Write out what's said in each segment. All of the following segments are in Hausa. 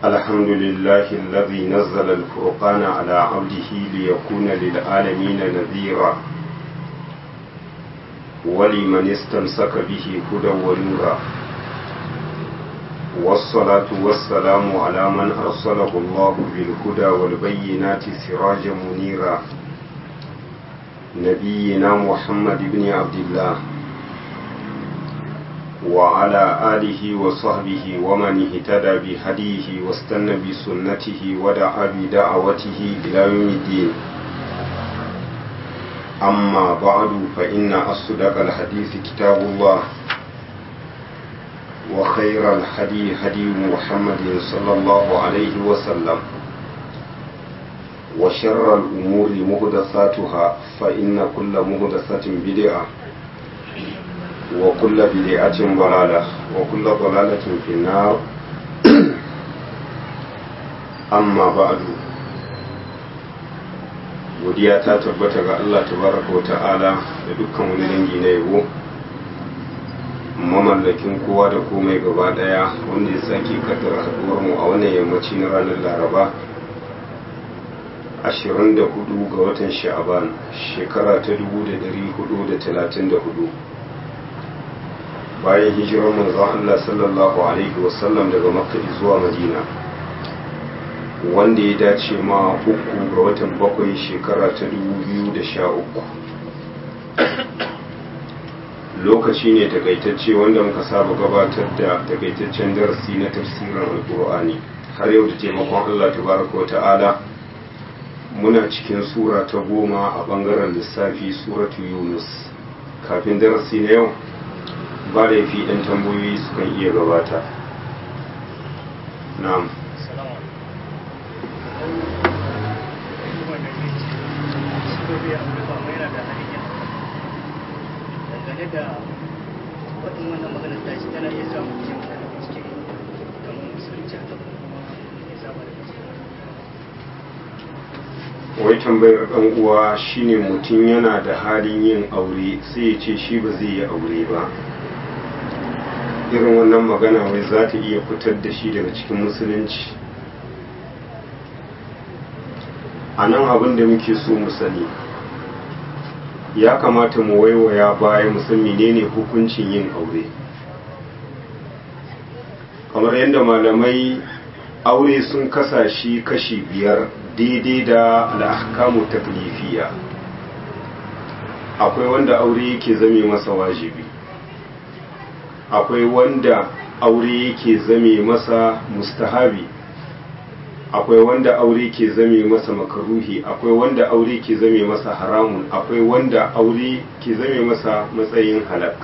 الحمد لله الذي نزل الفرقان على عبده ليكون للعالمين نذيرا ولمن استمسك به هدى ونورا والصلاة والسلام على من أرسله الله بالهدى والبينات سراجا منيرا نبينا محمد بن عبد الله وعلى آله وصحبه ومن اهتدى بهديه واستنى بسنته ودعا بدعوته إلى يوم الدين أما بعد فإن أصدق الحديث كتاب الله وخير الهدي هدي محمد صلى الله عليه وسلم وشر الأمور مهدثاتها فإن كل مهدثة بدعة وكل بدعة ضلالة وكل ضلالة في النار أما بعد godiya ta tabbata ga Allah tabaraka wa ta'ala da dukkan wani dangi na yabo mamallakin kowa da komai gaba daya wanda ya sake kaddara haduwar mu a wannan yammaci na ranar laraba 24 ga watan sha'aban shekara ta 1434 bayan hijirar manzon Allah sallallahu alaihi wasallam daga makka zuwa madina wanda ya dace ma uku ga watan bakwai shekara ta 2013 lokaci ne takaitacce wanda muka saba gabatar da takaitaccen darasi na tafsirin alkur'ani har yau da taimakon Allah tabaraka wa ta'ala muna cikin sura ta goma a bangaren lissafi suratu yunus kafin darasi na yau ba da yafi ɗan tambayoyi sukan iya gabata na'am dangane da waɗin wannan maganar ta shi tana iya samun cikin cikin kamar musulunci a kan ya saba da wai tambayar ɗan uwa shine mutum yana da halin yin aure sai ya ce shi ba zai yi aure ba irin wannan magana wai za ta iya fitar da shi daga cikin musulunci a nan abin da muke so mu sani ya kamata mu waiwaya baya mu san menene hukuncin yin aure kamar yadda malamai aure sun kasa shi kashi biyar daidai da al'ahkamu taklifiya akwai wanda aure yake zame masa wajibi akwai wanda aure yake zame masa mustahabi akwai wanda aure ke zame masa makaruhi akwai wanda aure ke zame masa haramun akwai wanda aure ke zame masa matsayin halak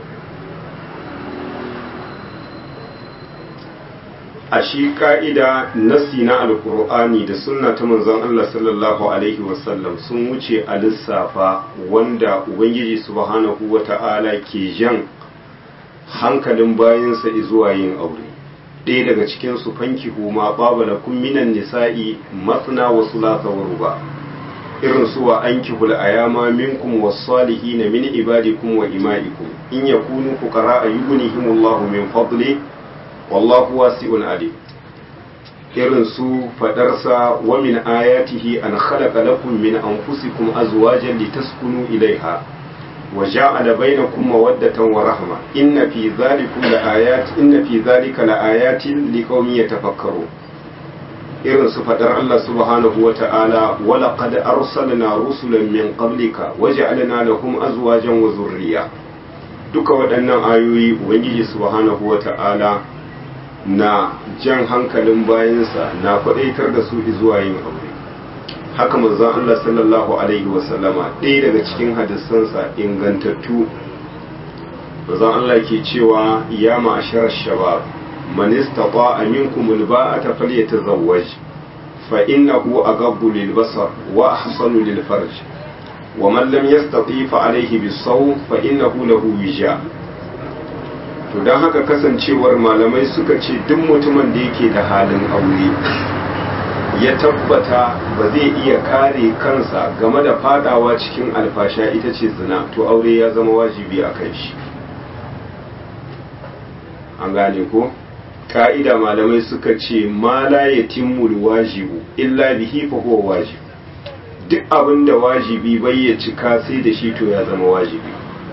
a shi ka'ida nasi na alkur'ani da sunna ta manzon Allah sallallahu alaihi wasallam sun wuce a lissafa wanda ubangiji subhanahu wata'ala ke jan hankalin bayansa zuwa yin aure ɗaya daga cikin su fanki huma babala kun minan nisa'i masna wa sulasa wa ruba irin su wa an kihul ayama minkum was-salihin min ibadikum wa imaikum in yakunu fuqara yughnihimullahu min fadli wallahu wasi'un alim irin su fadarsa wa min ayatihi an khalaqa lakum min anfusikum azwajan litaskunu ilaiha وجعل بينكم مودة ورحمة إن في ذلكم لآيات إن في ذلك لآيات لقوم يتفكرون irin su faɗar Allah subhanahu wa ta'ala wala qad arsalna rusulan min qablika waja'alna lahum azwajan wa zurriya duka waɗannan ayoyi ubangiji subhanahu wa ta'ala na jan hankalin bayansa na faɗaitar da su zuwa yin aure haka manzon Allah sallallahu alaihi wasallama ɗaya daga cikin hadisansa ingantattu manzon Allah ke cewa ya ma'ashar shabab man istata'a minkum alba'ata falyatazawwaj fa innahu aghaddu lilbasar wa ahsanu lilfarj wa man lam yastati fa alayhi bisawm fa innahu lahu wija to dan haka kasancewar malamai suka ce duk mutumin da yake da halin aure ya tabbata ba zai iya kare kansa game da fadawa cikin alfasha ita ce zina to aure ya zama wajibi a kai shi an gane ko ka'ida malamai suka ce ma la yatimmul wajibu illa bihi fa huwa wajib duk abin da wajibi bai ya cika sai da shi to ya zama wajibi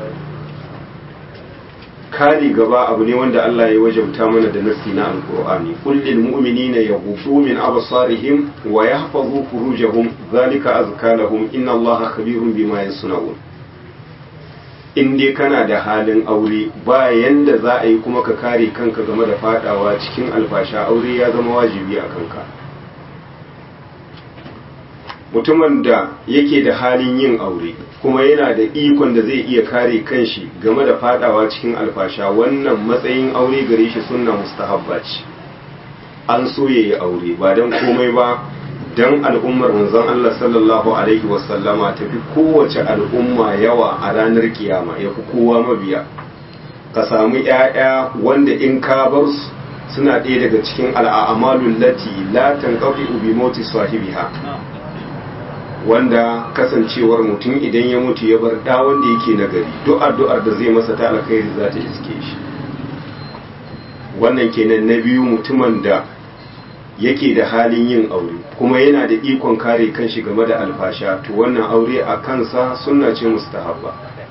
kare gaba abu ne wanda Allah ya wajabta mana da nasi na alkur'ani kullil mu'minina yaghuddu min absarihim wa yahfazu furujahum zalika azka lahum inna Allaha khabirun bima yasnaun in dai kana da halin aure ba yanda za a yi kuma ka kare kanka game da fadawa cikin alfasha aure ya zama wajibi a kanka mutumin da yake da halin yin aure kuma yana da ikon da zai iya kare kanshi game da fadawa cikin alfasha wannan matsayin aure gare shi sunna mustahabba ce an so yayi aure ba don komai ba don al'ummar manzon Allah sallallahu alaihi wasallama tafi kowace al'umma yawa a ranar kiyama ya fi kowa mabiya ka samu ‘ya'ya wanda in ka bar su suna ɗaya daga cikin al'amalun lati la tanqati bi moti sahibiha wanda kasancewar mutum idan ya mutu ya bar da wanda yake nagari duk addu'ar da zai masa ta alkhairi za ta iske shi wannan kenan na biyu mutumin da yake da halin yin aure kuma yana da ikon kare kanshi game da alfasha to wannan aure a kansa sunna ce mustahabba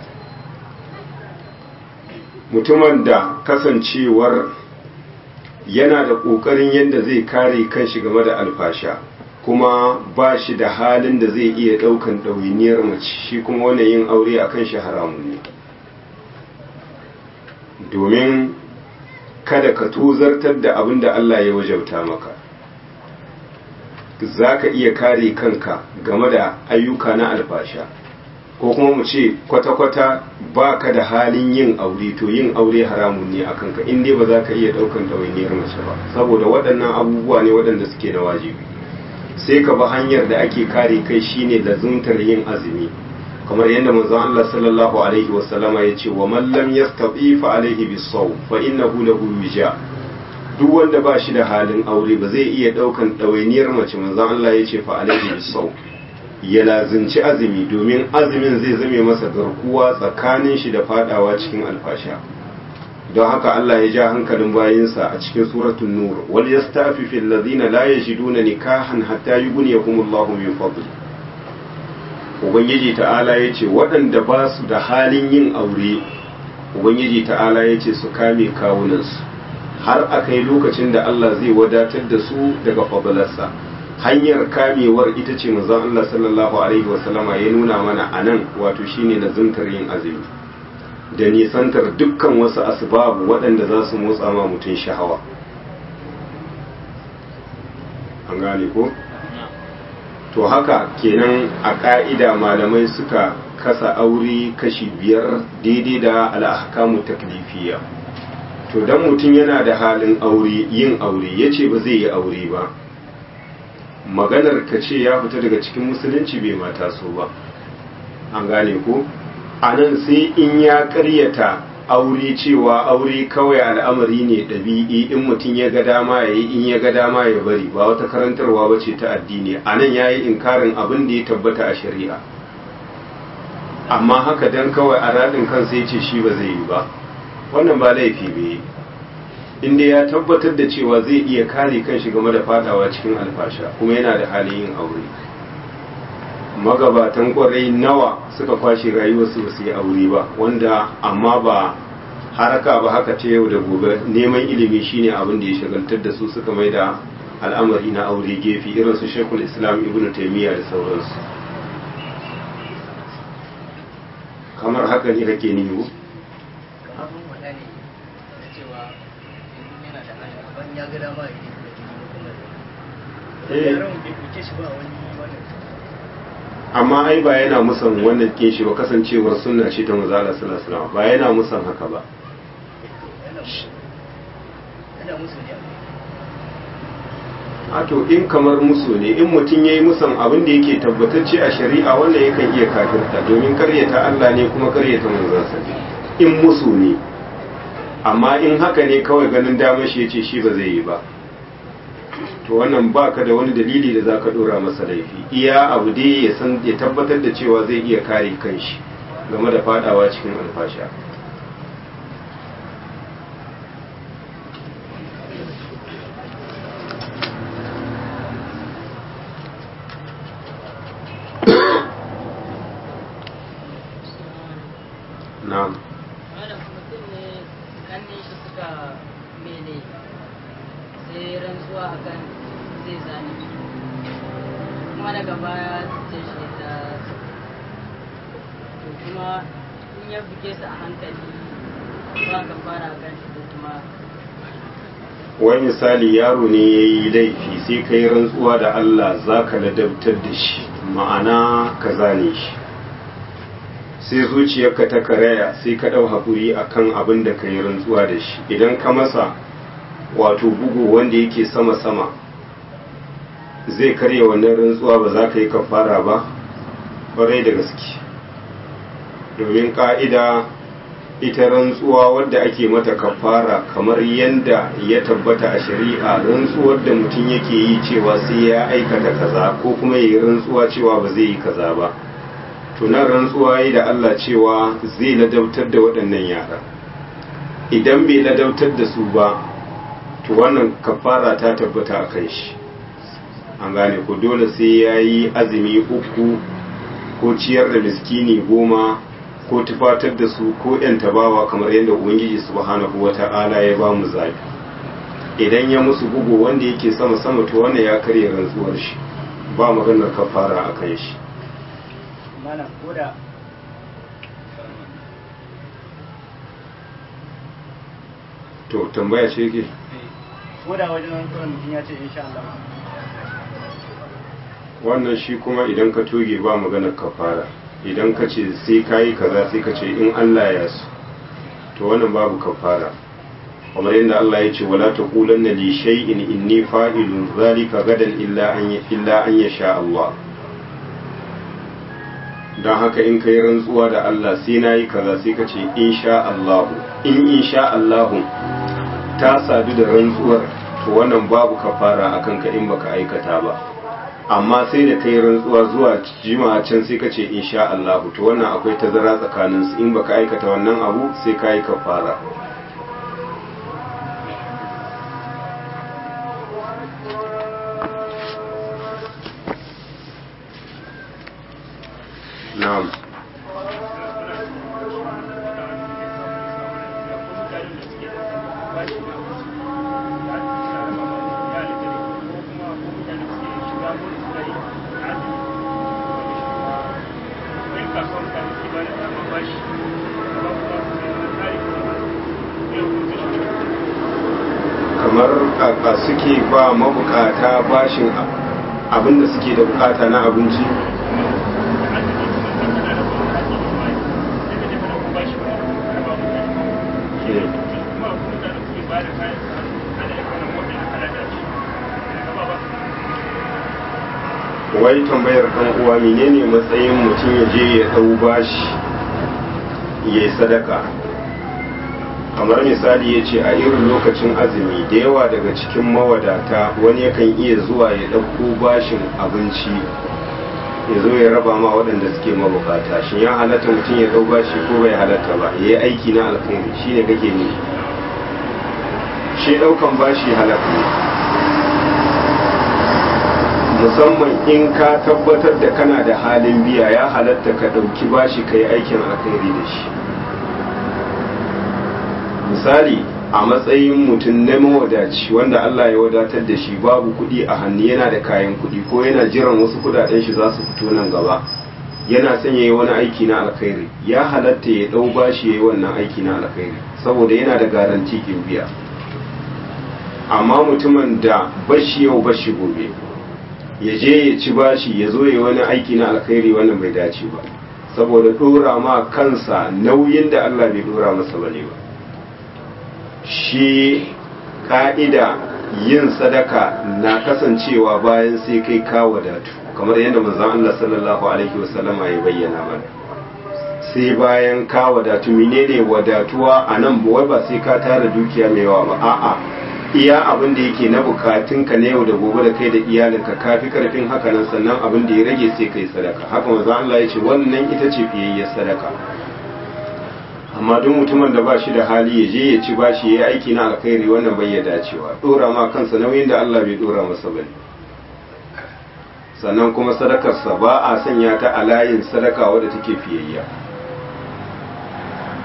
mutumin da kasancewar yana da ƙoƙarin yadda zai kare kanshi game da alfasha kuma ba shi da halin da zai iya ɗaukan ɗawainiyar mace shi kuma wannan yin aure a kan shi haramun ne domin kada ka tozartar da abin da Allah ya wajauta maka za ka iya kare kanka game da ayyuka na alfasha ko kuma mu ce kwata-kwata ba ka da halin yin aure to yin aure haramun ne a kanka inda ba za ka iya ɗaukan ɗawainiyar mace ba saboda waɗannan abubuwa ne waɗanda suke na wajibi sai ka bi hanyar da ake kare kai shine lazumtar yin azumi kamar yadda manzon Allah sallallahu alaihi wasallama ya ce wa man lam yastati fa alaihi bisawm fa innahu lahu wija duk wanda ba shi da halin aure ba zai iya daukan ɗawainiyar mace manzon Allah ya ce fa alaihi bisawm ya lazimci azumi domin azumin zai zame masa garkuwa tsakanin shi da fadawa cikin alfasha don haka Allah ya ja hankalin bayinsa a cikin suratul nur wal yastafi fil ladina la yajiduna nikahan hatta yughniyahumullahu min fadli ubangiji ta'ala yace waɗanda ba su da halin yin aure ubangiji ta'ala yace su kame kawunansu har akai lokacin da Allah zai wadatar da su daga fadlarsa hanyar kamewar ita ce manzon Allah sallallahu alaihi wasallama ya nuna mana anan wato shine lazuntar yin azumi da nisantar dukkan wasu asbabu waɗanda za su motsa ma mutum shahawa an gane ko? to haka kenan a ƙa'ida malamai suka kasa aure kashi biyar daidai da al'ahkamu taklifiya to don mutum yana da halin aure yin aure ya ce ba zai yi aure ba maganar ka ce ya fita daga cikin musulunci bai mata so ba an gane ko? a nan sai in ya karyata aure cewa aure kawai al'amari ne ɗabi'i in mutum ya ga dama ya yi in ya ga dama ya bari ba wata karantarwa ba ce ta addini a nan ya yi inkarin abin da ya tabbata a shari'a amma haka dan kawai a raɗin kansa ya ce shi ba zai yi ba wannan ba laifi bai inda ya tabbatar da cewa zai iya kare kanshi game da fadawa cikin alfasha kuma yana da halin yin aure magabatan kwarai nawa suka kwashe rayuwarsu ba su yi aure ba wanda amma ba haraka ba haka ta yau da gobe neman ilimi shine abin da ya shagaltar da su suka mai da al'amari na aure gefe irin su shekul islam ibn taimiyya da sauransu kamar haka ne kake niyo abin wada ne da cewa yanzu yana da hali ban ya ga dama ya yi da jini kuma da Eh. yaran bai kuke shi ba wani wannan amma ai ba yana musan wannan kin shi ba kasancewar sunna ce ta manzo Allah sallallahu alaihi wasallam ba yana musan haka ba yana yana musu ne a to in kamar musu ne in mutum ya yi musan abin da yake tabbatacce a shari'a wanda yakan iya kafirta domin karyata Allah ne kuma karyata manzansa ne in musu ne amma in haka ne kawai ganin damar shi yace shi ba zai yi ba to wannan baka da wani dalili da zaka dora masa laifi iya abu dai ya san ya tabbatar da cewa zai iya kare kanshi game da fadawa cikin alfasha na'am malam mutum ne kanne shi suka mele sai rantsuwa akan zai zane su kuma daga baya ce shi da to kuma in ya buge su a hankali ba ka fara kan shi ko kuma wai misali yaro ne ya yi laifi sai ka yi rantsuwa da Allah za ka ladabtar da shi ma'ana ka zane shi sai zuciyarka ta karaya sai ka ɗau haƙuri a kan abin da ka yi rantsuwa da shi idan ka masa wato bugu wanda yake sama-sama zai karya wannan rantsuwa ba za ka yi kafara ba ƙwarai da gaske domin ƙa'ida ita rantsuwa wadda ake mata kafara kamar yadda ya tabbata a shari'a rantsuwar da mutum yake yi cewa sai ya aikata kaza ko kuma ya yi rantsuwa cewa ba zai yi kaza ba tunan rantsuwa yi da Allah cewa zai ladabtar da waɗannan yara idan bai ladabtar da su ba to wannan kafara ta tabbata a kan shi an gane ko dole sai ya yi azumi uku ko ciyar da miskini goma ko tufatar da su ko ‘yan tabawa kamar yadda Ubangiji subhanahu wa ta'ala ya ba mu zafi idan ya musu bugu wanda yake sama sama to wannan ya karya rantsuwar shi ba maganar kafara a kan shi malam ko da to tambaya ce ke ko da wajen rantsuwar mutum ya ce insha Allah wannan shi kuma idan ka toge ba maganar kafara idan ka ce sai ka yi kaza sai ka ce in Allah ya so to wannan babu kafara kamar yadda Allah ya ce wala taqulanna li shay'in inni fa'ilun zalika gadan illa an illa an yasha Allah don haka in kai rantsuwa da Allah sai na yi kaza sai ka ce insha Allah in insha Allah ta sadu da rantsuwar to wannan babu kafara akan ka in baka aikata ba amma sai da kai rantsuwa zuwa jima'a can sai ka ce insha Allah to wannan akwai tazara tsakanin su in baka aikata wannan abu sai ka yi kafara na'am kamar kaka suke ba mabukata bashin abinda suke da bukata na abinci wai tambayar kan uwa menene matsayin mutum ya je ya dau bashi ya yi sadaka kamar misali ya ce a irin lokacin azumi da yawa daga cikin mawadata wani yakan iya zuwa ya ɗauko bashin abinci ya zo ya raba ma waɗanda suke mabukata shin ya halatta mutum ya ɗau bashi ko bai halatta ba ya yi aiki na alkhairi shi ne kake ne shi ɗaukan bashi halatta ne musamman in ka tabbatar da kana da halin biya ya halatta ka ɗauki bashi ka yi aikin alkhairi da shi misali a matsayin mutum na mawadaci wanda Allah ya wadatar da shi babu kuɗi a hannu yana da kayan kuɗi ko yana jiran wasu kuɗaɗen shi za su fito nan gaba yana son ya yi wani aiki na alkhairi ya halatta ya ɗau bashi ya yi wannan aiki na alkhairi saboda yana da garanti kin biya amma mutumin da bashi yau bashi gobe ya je ya ci bashi ya zo ya yi wani aiki na alkhairi wannan bai dace ba saboda ɗora ma kansa nauyin da Allah bai ɗora masa bane ba shi ka'ida yin sadaka na kasancewa bayan sai kai ka wadatu kamar yadda manzon Allah sallallahu alaihi wasallama ya bayyana mana sai bayan ka wadatu menene wadatuwa a nan wai ba sai ka tara dukiya mai yawa ba a'a iya abin da yake na bukatunka na yau da gobe da kai da iyalinka kafi karfin haka nan sannan abin da ya rage sai kai sadaka haka manzon Allah ya ce wannan ita ce fiyayyar sadaka amma duk mutumin da ba shi da hali ya je ya ci bashi ya yi aiki na alkhairi wannan bai ya dacewa dora ma kansa nauyin da Allah bai dora masa ba sannan kuma sadakarsa ba a sanya ta a layin sadaka wadda take fiyayya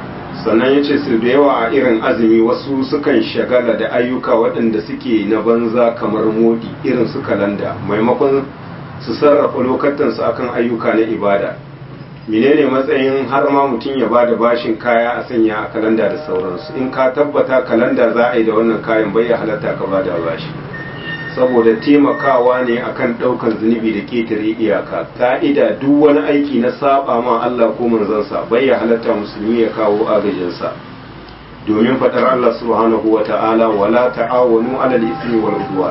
sannan ya ce su da yawa a irin azumi wasu sukan shagala da ayyuka waɗanda suke na banza kamar modi irin su kalanda maimakon su sarrafa lokatansu akan ayyuka na ibada menene matsayin har ma mutum ya ba da bashin kaya a sanya a kalanda da sauransu in ka tabbata kalanda za a yi da wannan kayan bai ya halatta ka ba da bashi saboda taimakawa ne akan ɗaukar zunubi da ƙetare iyaka ka'ida duk wani aiki na saba ma Allah ko manzansa bai ya halatta musulmi ya kawo agajinsa domin faɗar Allah subhanahu wa ta'ala wala ta'awanu alal ismi wal udwan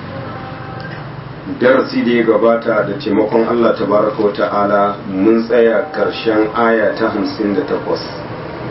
darasi da ya gabata da taimakon Allah tabaraka wa ta'ala mun tsaya karshen aya ta 58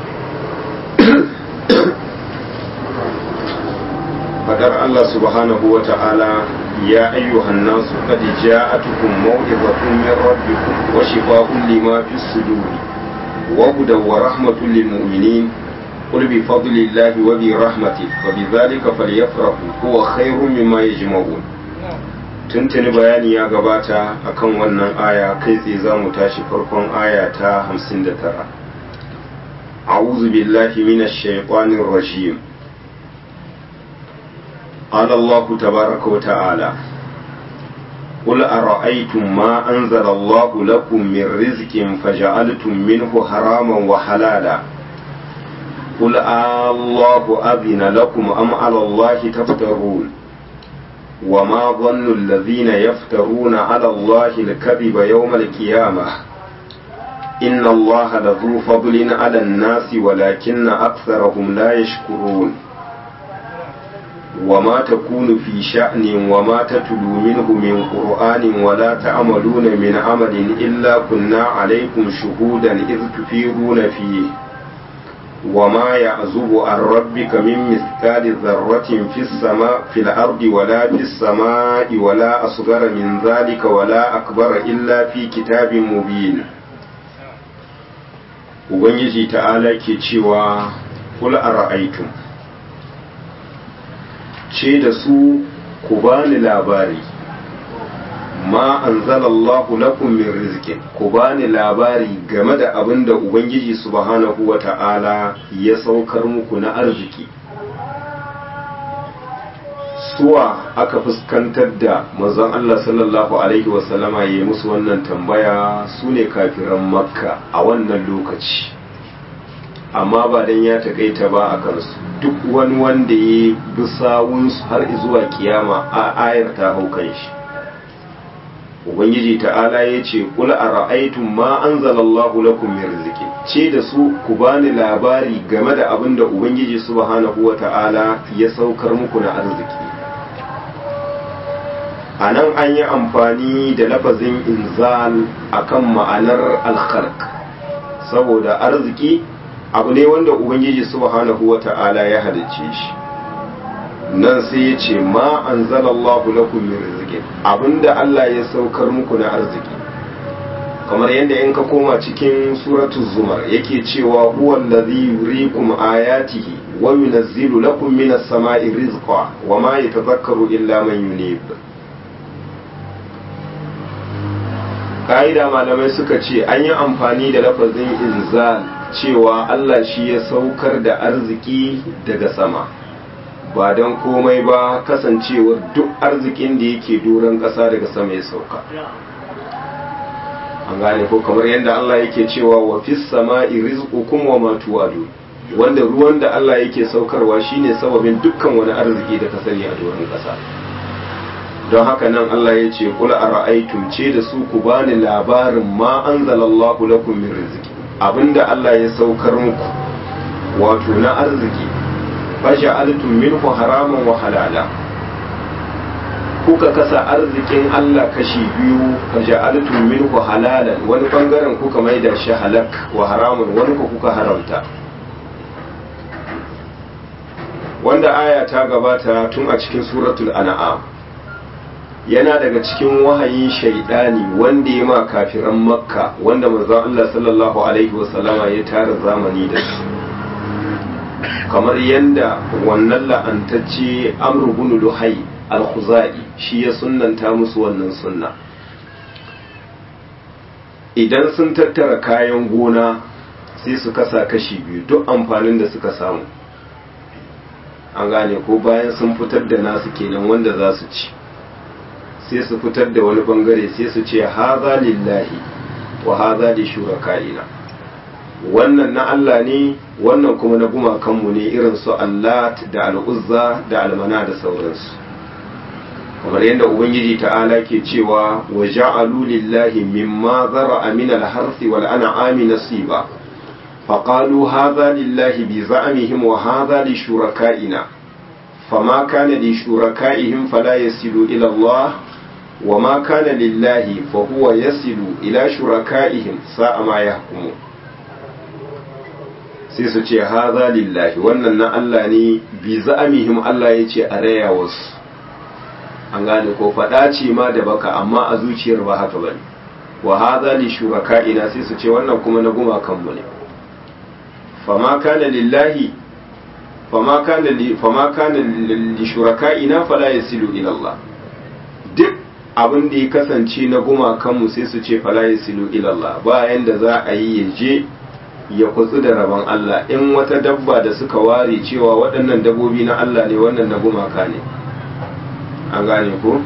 fadar Allah subhanahu wa ta'ala ya ayyuhan nasu qad ja'atukum maw'izatun min rabbikum wa shifaa'un lima fis suduri wa hudan wa rahmatun lil mu'minin قل بفضل الله وبرحمته فبذلك فليفرحوا هو خير مما يجمعون tuntuni bayani ya gabata akan wannan aya kai tsaye za mu tashi farkon aya ta 59 a'udhu billahi minash shaitanir rajim قال الله تبارك وتعالى قل أرأيتم ما أنزل الله لكم من رزق فجعلتم منه حراما وحلالا قل الله أذن لكم أم على الله تفترون وما ظن الذين يفترون على الله الكذب يوم القيامة إن الله لذو فضل على الناس ولكن أكثرهم لا يشكرون وما تكون في شأن وما تتلو منه من قرآن ولا تعملون من عمل إلا كنا عليكم شهودا إذ تفيضون فيه وما يعزب عن ربك من مثقال ذرة في السماء في الأرض ولا في السماء ولا أصغر من ذلك ولا أكبر إلا في كتاب مبين Ubangiji ta'ala ke cewa kula a ra'aitum ce da su ku bani labari ma anzalallahu lakum min rizqin ku bani labari game da abin da ubangiji subhanahu wata'ala ya saukar muku na arziki suwa aka fuskantar da manzon Allah sallallahu alaihi wasallama ya yi musu wannan tambaya su ne kafiran makka a wannan lokaci amma ba dan ya takaita ba a kansu duk wani wanda ya bi sawunsu har zuwa kiyama a ayar ta hau kan shi ubangiji ta'ala ya ce kula a ra'aitun ma an zalallahu lakum min riziki ce da su ku bani labari game da abin da ubangiji subhanahu wa ta'ala ya saukar muku na arziki a nan an yi amfani da lafazin inzal akan ma'anar alkhark saboda arziki abu ne wanda ubangiji subhanahu wa ta'ala ya halicce shi nan sai ya ce ma an zalallahu lakum min rizqin abinda Allah ya saukar muku na arziki kamar yadda in ka koma cikin suratul zumar yake cewa huwa allazi yuriikum ayatihi wa yunazzilu lakum minas sama'i rizqa wa ma yatadhakkaru illa man yunib ka'ida malamai suka ce an yi amfani da lafazin inzal cewa Allah shi ya saukar da arziki daga sama ba don komai ba kasancewar duk arzikin da yake doron ƙasa daga sama ya sauka an gane ko kamar yadda Allah yake cewa wa fis sama'i rizqukum wa ma tu'adu wanda ruwan da Allah yake saukarwa shine sababin dukkan wani arziki da ka sani a doron ƙasa don haka nan Allah ya ce kula a ra'aitum ce da su ku bani labarin ma anzalallahu lakum min rizqi abinda Allah ya saukar muku wato na arziki faja'altum minhu haraman wa halala kuka kasa arzikin Allah kashi biyu faja'altum minhu halalan wani bangaren kuka maida shi halak wa haramun wani ku kuka haramta wanda aya ta gabata tun a cikin suratul an'am yana daga cikin wahayin shaidani wanda ya ma kafiran makka wanda manzon Allah sallallahu alaihi wasallama ya tara zamani da su kamar yadda wannan la'antacce amru bin luhai al-khuzai shi ya sunnanta musu wannan sunna idan sun tattara kayan gona sai su kasa kashi biyu duk amfanin da suka samu an gane ko bayan sun fitar da nasu kenan wanda za su ci sai su fitar da wani bangare sai su ce haza lillahi wa haza li shuraka'ina wannan na Allah ne wannan kuma na gumakanmu ne irin su Allah da al'uzza da almana da sauransu kamar yadda ubangiji ta'ala ke cewa wa ja'alu lillahi mimma zara'a min al-harthi wal an'ami nasiba فقالوا هذا لله بزعمهم وهذا لشركائنا فما كان لشركائهم فلا يصل إلى الله وما كان لله فهو يصل إلى شركائهم ساء ما يحكمون sai su ce haza lillahi wannan na Allah ne bi za'amihim Allah ya ce a raya wasu an gane ko faɗa ce ma da baka amma a zuciyar ba haka bane wa haza li shuraka'ina sai su ce wannan kuma na gumakanmu ne fama kana lillahi fama kana li fama kana li shuraka'ina fala yasilu ila Allah duk abin da ya kasance na gumakanmu sai su ce fala yasilu ila Allah ba yanda za a yi ya je ya kutsu da rabon Allah in wata dabba da suka ware cewa waɗannan dabbobi na Allah ne wannan na gumaka ne an gane ko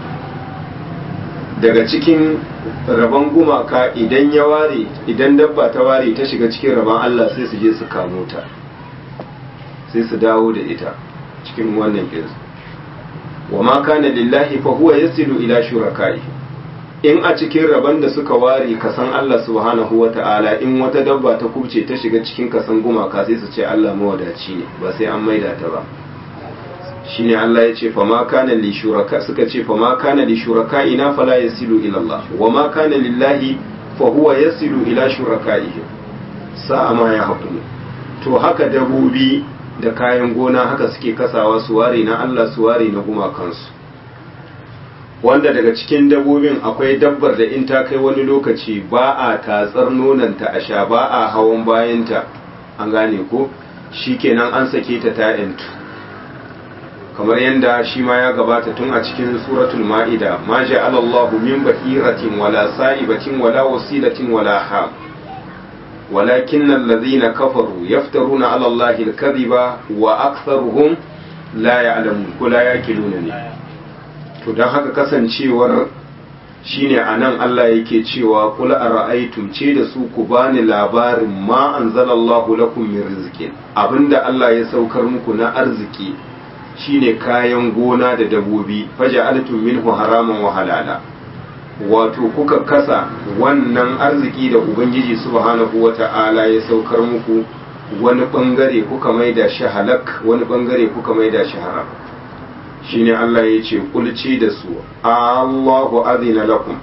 daga cikin rabon gumaka idan ya ware idan dabba ta ware ta shiga cikin rabon Allah sai su je su kamo ta sai su dawo da ita cikin wannan kinsu wa ma kana lillahi fa huwa yasilu ila shurakai in a cikin rabon da suka ware kasan Allah subhanahu wata'ala in wata dabba ta kubce ta shiga cikin kasan gumaka sai su ce Allah mawadaci ne ba sai an maida ta ba shine Allah ya ce fa ma kana li shuraka suka ce fa ma kana li shuraka ina fala yasilu ila Allah wa ma kana lillahi fa huwa yasilu ila shurakaihi sa'a ma ya hukumu to haka dabobi da kayan gona haka suke kasawa su ware na Allah su ware na gumakansu wanda daga cikin dabbobin akwai dabbar da in ta kai wani lokaci ba a tatsar nonanta a sha ba a hawan bayanta an gane ko shikenan an sake ta ta kamar yadda shi ma ya gabata tun a cikin suratul ma'ida ma ja'ala Allahu min bahiratin wala sa'ibatin wala wasilatin wala ham ولكن الذين كفروا يفترون على الله الكذب وأكثرهم لا يعلمون ولا يأكلون to don haka kasancewar shine anan Allah yake cewa kul ara'aytum ce da su ku bani labarin ma anzalallahu lakum min rizqin abinda Allah ya saukar muku na arziki shine kayan gona da dabobi faja'altum minhu haraman wa halala wato kuka kasa wannan arziki da ubangiji subhanahu wata'ala ya saukar muku wani bangare kuka maida shi halak wani bangare kuka maida shi haram shine Allah ya ce kulci da su Allahu azina lakum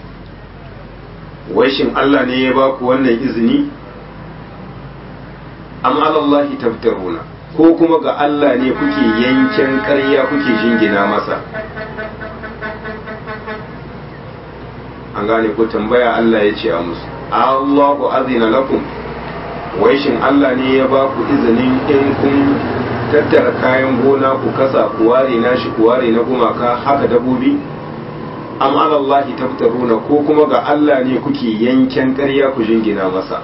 wai shin Allah ne ya ba ku wannan izini am alallahi tabtaruna ko kuma ga Allah ne kuke yanken ƙarya kuke jingina masa an gane ko tambaya Allah ya ce a musu Allahu azina lakum wai shin Allah ne ya ba ku izinin in kun tattara kayan gona ku kasa ku ware nashi ku ware na gumaka haka dabobi am alallahi tabtaruna ko kuma ga Allah ne kuke yanken ƙarya ku jingina masa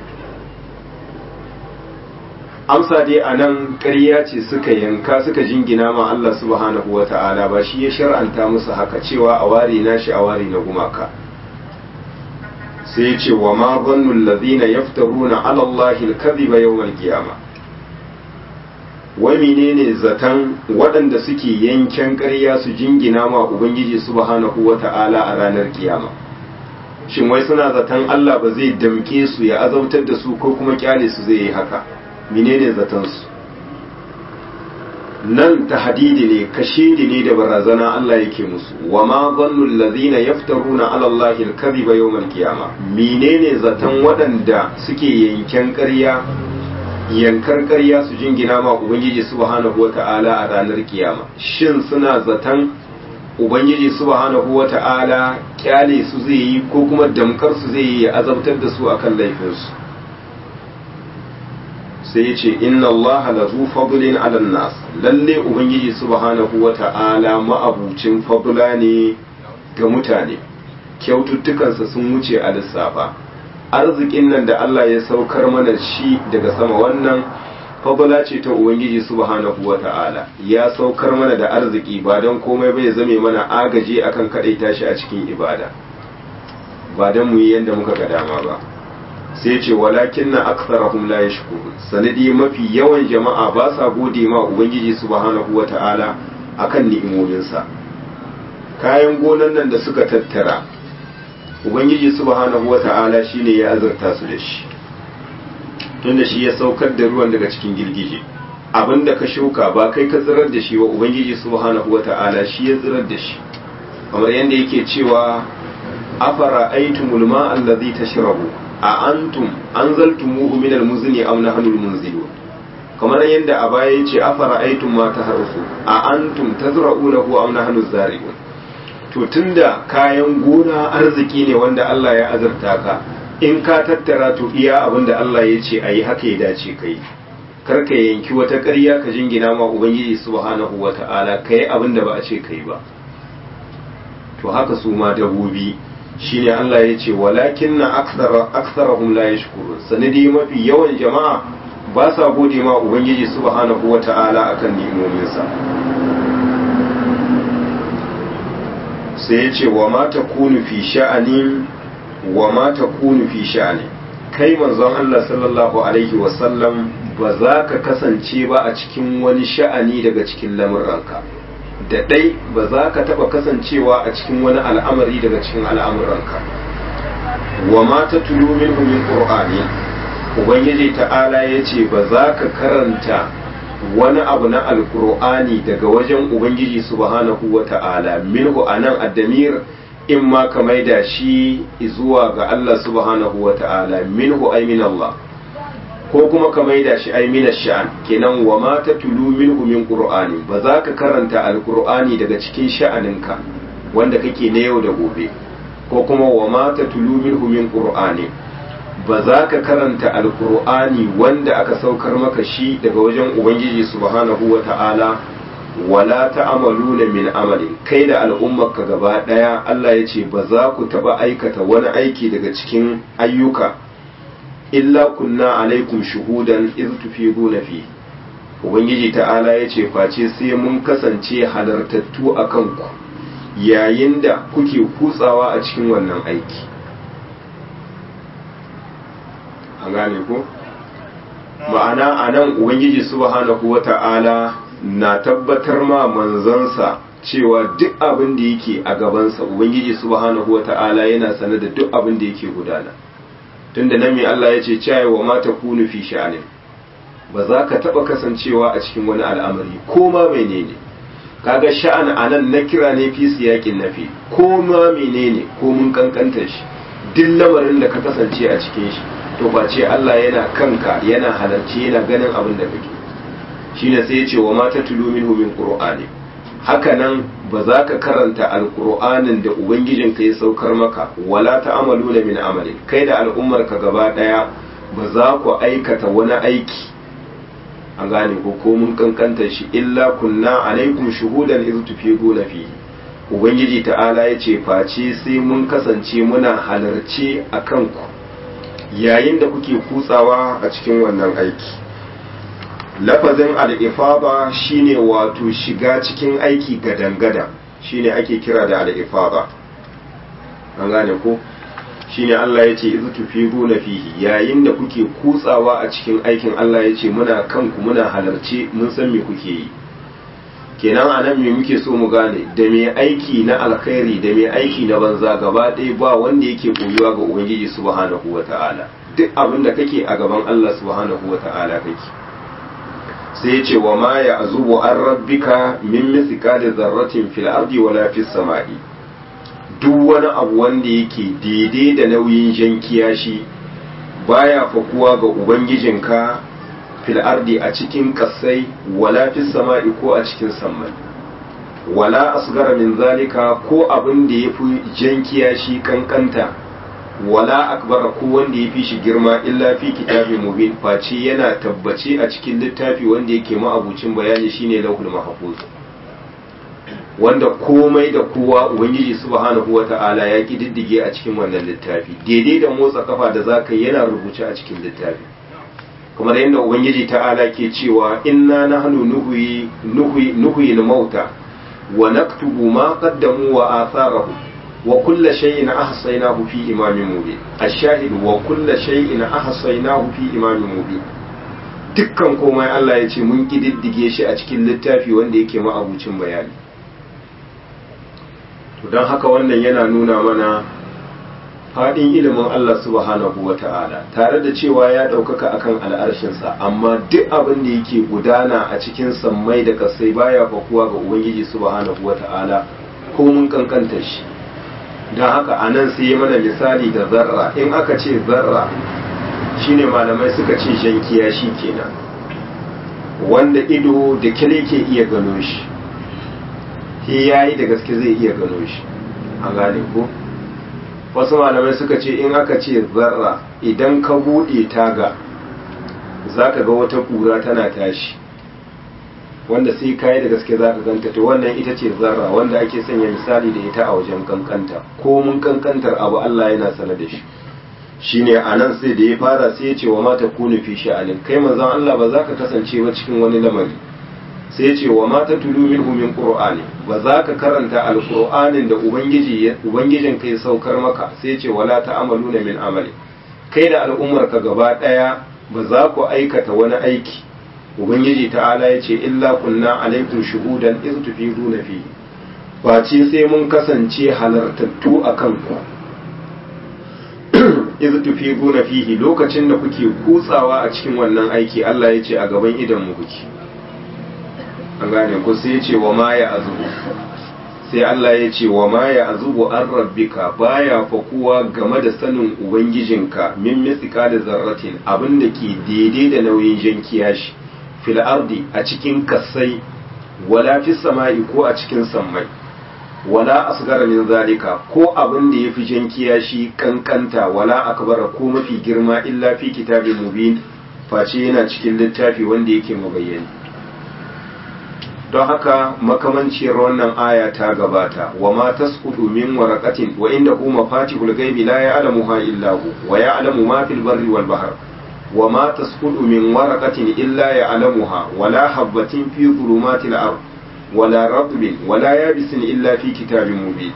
amsa dai a nan ƙarya ce suka yanka suka jingina ma Allah subhanahu wa ta'ala ba shi ya shar'anta musu haka cewa a ware nashi a ware na gumaka sai ce wa ma zannu allazina yaftaruna ala Allah al-kadhiba yawm al-qiyamah wai menene zaton waɗanda suke yanken ƙarya su jingina ma ubangiji subhanahu wa ta'ala a ranar kiyama shin wai suna zaton Allah ba zai damke su ya azautar da su ko kuma kyale su zai yi haka menene zatansu nan tahdidi ne kashidi ne da barazana Allah yake musu wa ma dhannu allazina yaftaruna ala allahi al-kadhiba yawm al-qiyama menene zatan waɗanda suke yanken ƙarya yankar ƙarya su jingina ma ubangiji subhanahu wata'ala a ranar kiyama shin suna zatan ubangiji subhanahu wata'ala kyale su zai yi ko kuma damkar su zai yi ya azabtar da su akan laifinsu sai ya ce inna Allah la zu fadlin ala nas lalle ubangiji subhanahu wa ta'ala ma'abucin fadla ne ga mutane kyaututtukansa sun wuce a lissafa arzikin nan da Allah ya saukar mana shi daga sama wannan fadala ce ta ubangiji subhanahu wata'ala ya saukar mana da arziki ba don komai bai zame mana agaji akan kadaita shi a cikin ibada ba don mu yi yadda muka ga dama ba sai ce walakin na aksarahum la yashkurun sanadi mafi yawan jama'a ba sa gode ma ubangiji subhanahu wata'ala akan ni'imominsa kayan gonan nan da suka tattara ubangiji subhanahu wata'ala shine ya azurta su da shi tunda shi ya saukar da ruwan daga cikin girgije abinda ka shuka ba kai ka tsirar da shi wa ubangiji subhanahu wata'ala shi ya tsirar da shi kamar yadda yake cewa afara aitumul ma allazi tashrabu a antum anzaltumuhu min almuzni aw nahnu almunzilun kamar yadda a baya yace afara aitum ma taharsu a antum tazra'unahu aw nahnu zari'un to tunda kayan gona arziki ne wanda Allah ya azurta ka in ka tattara to iya abin da Allah ya ce a yi haka ya dace ka yi kar ka yanki wata ƙarya ka jingina ma ubangiji subhanahu wa ta'ala ka yi abin da ba a ce ka yi ba to haka su ma dabobi shine Allah ya ce walakin na aksarahum la yashkurun sanadi mafi yawan jama'a ba sa gode ma ubangiji subhanahu wa ta'ala akan nimominsa sai ya ce wa ma takunu fi sha'anin wa ma takunu fi sha'ani kai manzon Allah sallallahu alaihi wasallam ba za ka kasance ba a cikin wani sha'ani daga cikin lamuranka da ɗai ba za ka taɓa kasancewa a cikin wani al'amari daga cikin al'amuranka wa ma ta tulu minhu min qur'ani ubangiji ta'ala ya ce ba za ka karanta wani abu na alkur'ani daga wajen ubangiji subhanahu wa ta'ala minhu anan addamir in ma ka maida shi zuwa ga Allah subhanahu wa ta'ala minhu ay min Allah ko kuma ka maida shi ay min sha'an kenan wa ma tatlu minhu min qur'ani ba za ka karanta alqur'ani daga cikin sha'aninka wanda kake na yau da gobe ko kuma wa ma tatlu minhu min qur'ani ba za ka karanta alqur'ani wanda aka saukar maka shi daga wajen ubangiji subhanahu wa ta'ala wala ta'amaluna min amalin kai da al'ummarka gaba daya Allah ya ce ba za ku taba aikata wani aiki daga cikin ayyuka illa kunna alaikum shuhudan iz tufiduna fi ubangiji ta'ala ya ce face sai mun kasance halartattu a kanku yayin da kuke kutsawa a cikin wannan aiki an gane ko ma'ana anan ubangiji subhanahu wata'ala na tabbatar ma manzansa cewa duk abin da yake a gabansa ubangiji subhanahu wata'ala yana sane da duk abin da yake gudana tunda nan mai Allah ya ce cewa wa ma takunu fi sha'anin ba za ka taba kasancewa a cikin wani al'amari ko ma menene kaga sha'an anan na kira ne fi siyakin nafi ko ma menene ko mun kankanta shi duk lamarin da ka kasance a cikin shi to ba ce Allah yana kanka yana halarci yana ganin abin da kake shine sai ya ce wa mata tulu minhu min qur'ani haka nan ba za ka karanta alqur'anin da ubangijinka ya saukar maka wala ta'amaluna min amali kai da al'ummar ka gaba daya ba za ku aikata wani aiki an gane ko ko mun kankanta shi illa kunna alaikum shuhudan iz tufiduna fi ubangiji ta'ala ya ce face sai mun kasance muna halarci a kanku yayin da kuke kutsawa a cikin wannan aiki lafazin al'ifaba shine wato shiga cikin aiki gadan-gadan shine ake kira da al'ifaba an gane ko shine Allah ya ce izu tufiru na fihi yayin da kuke kutsawa a cikin aikin Allah ya ce muna kanku muna halarci mun san me kuke yi kenan a nan me muke so mu gane da mai aiki na alkhairi da mai aiki na banza gaba ɗaya ba wanda yake koyuwa ga ubangiji subhanahu wata'ala duk abin da kake a gaban Allah subhanahu wata'ala kake sai ya ce wa ma ya azubu an rabbika min mithqali zarratin fil ardi wala fis sama'i duk wani abu wanda yake daidai da nauyin jan kiyashi baya fakuwa ga ubangijinka fil ardi a cikin kasai wala fis sama'i ko a cikin sammai wala asgara min zalika ko abin da yafi jan kiyashi kankanta wala akbara ko wanda ya fi shi girma illa fi kitabi mubin face yana tabbace a cikin littafi wanda yake ma'abucin bayani shine lauhul mahfuz wanda komai da kowa ubangiji subhanahu wata'ala ya kididdige a cikin wannan littafi daidai da motsa kafa da zaka yi yana rubuce a cikin littafi kamar yadda ubangiji ta'ala ke cewa inna nahnu nuhyi nuhyi nuhyi al-mauta wa naktubu ma qaddamu wa atharahu wa kulla shay'in ahsaynahu fi imamin mubin ash-shahid wa kulla shay'in ahsaynahu fi imamin mubin dukkan komai Allah ya ce mun kididdige shi a cikin littafi wanda yake ma'abucin bayani to don haka wannan yana nuna mana faɗin ilimin Allah subhanahu wa ta'ala tare da cewa ya ɗaukaka akan al'arshinsa amma duk abin da yake gudana a cikin sammai da kasai baya fakuwa ga ubangiji subhanahu wa ta'ala ko mun kankanta shi don haka a nan sai mana misali da zarra in aka ce zarra shine malamai suka ce shankiya shi kenan wanda ido da kile ke iya gano shi shi yayi da gaske zai iya gano shi an gane ko wasu malamai suka ce in aka ce zarra idan ka buɗe taga za ka ga wata ƙura tana tashi wanda sai kayi da gaske za ka ganta to wannan ita ce zarra wanda ake sanya misali da ita a wajen kankanta ko mun kankantar abu Allah yana sana da shi shine a nan sai da ya fara sai ya ce wa mata kunu fi sha'anin kai manzon Allah ba za ka kasance ba cikin wani lamari sai ya ce wa mata tulu minhu min qur'ani ba za ka karanta alqur'anin da ubangiji ubangijin kai saukar maka sai ya ce wala ta'amaluna min amali kai da al'ummar ka gaba daya ba za ku aikata wani aiki ubangiji ta'ala ya ce illa kunna alaikum shuhudan iz tufiduna fi face sai mun kasance halartattu akan ku iz tufiduna fihi lokacin da kuke kutsawa a cikin wannan aiki Allah ya ce a gaban idan mu kuke an gane ku sai ya ce wa ma ya azubu sai Allah ya ce wa ma ya azubu an rabbika baya fakuwa game da sanin ubangijinka min mitsika da zarratin abin da ke daidai da nauyin jan kiyashi fil ardi a cikin kasai wala fi sama'i ko a cikin sammai wala asgara min zalika ko abin da yafi jan kiyashi kankanta wala akbara ko mafi girma illa fi kitabin mubin face yana cikin littafi wanda yake mabayyani don haka makamanciyar wannan aya ta gabata wa ma tasqutu min waraqatin wa inda hu mafatihul ghaibi la ya'lamuha illa hu wa ya'lamu ma fil barri wal bahr wa ma tasqutu min waraqatin illa ya'lamuha wa la habatin fi dhulumatil ard wa la ratbin wa la yabisin illa fi kitabin mubin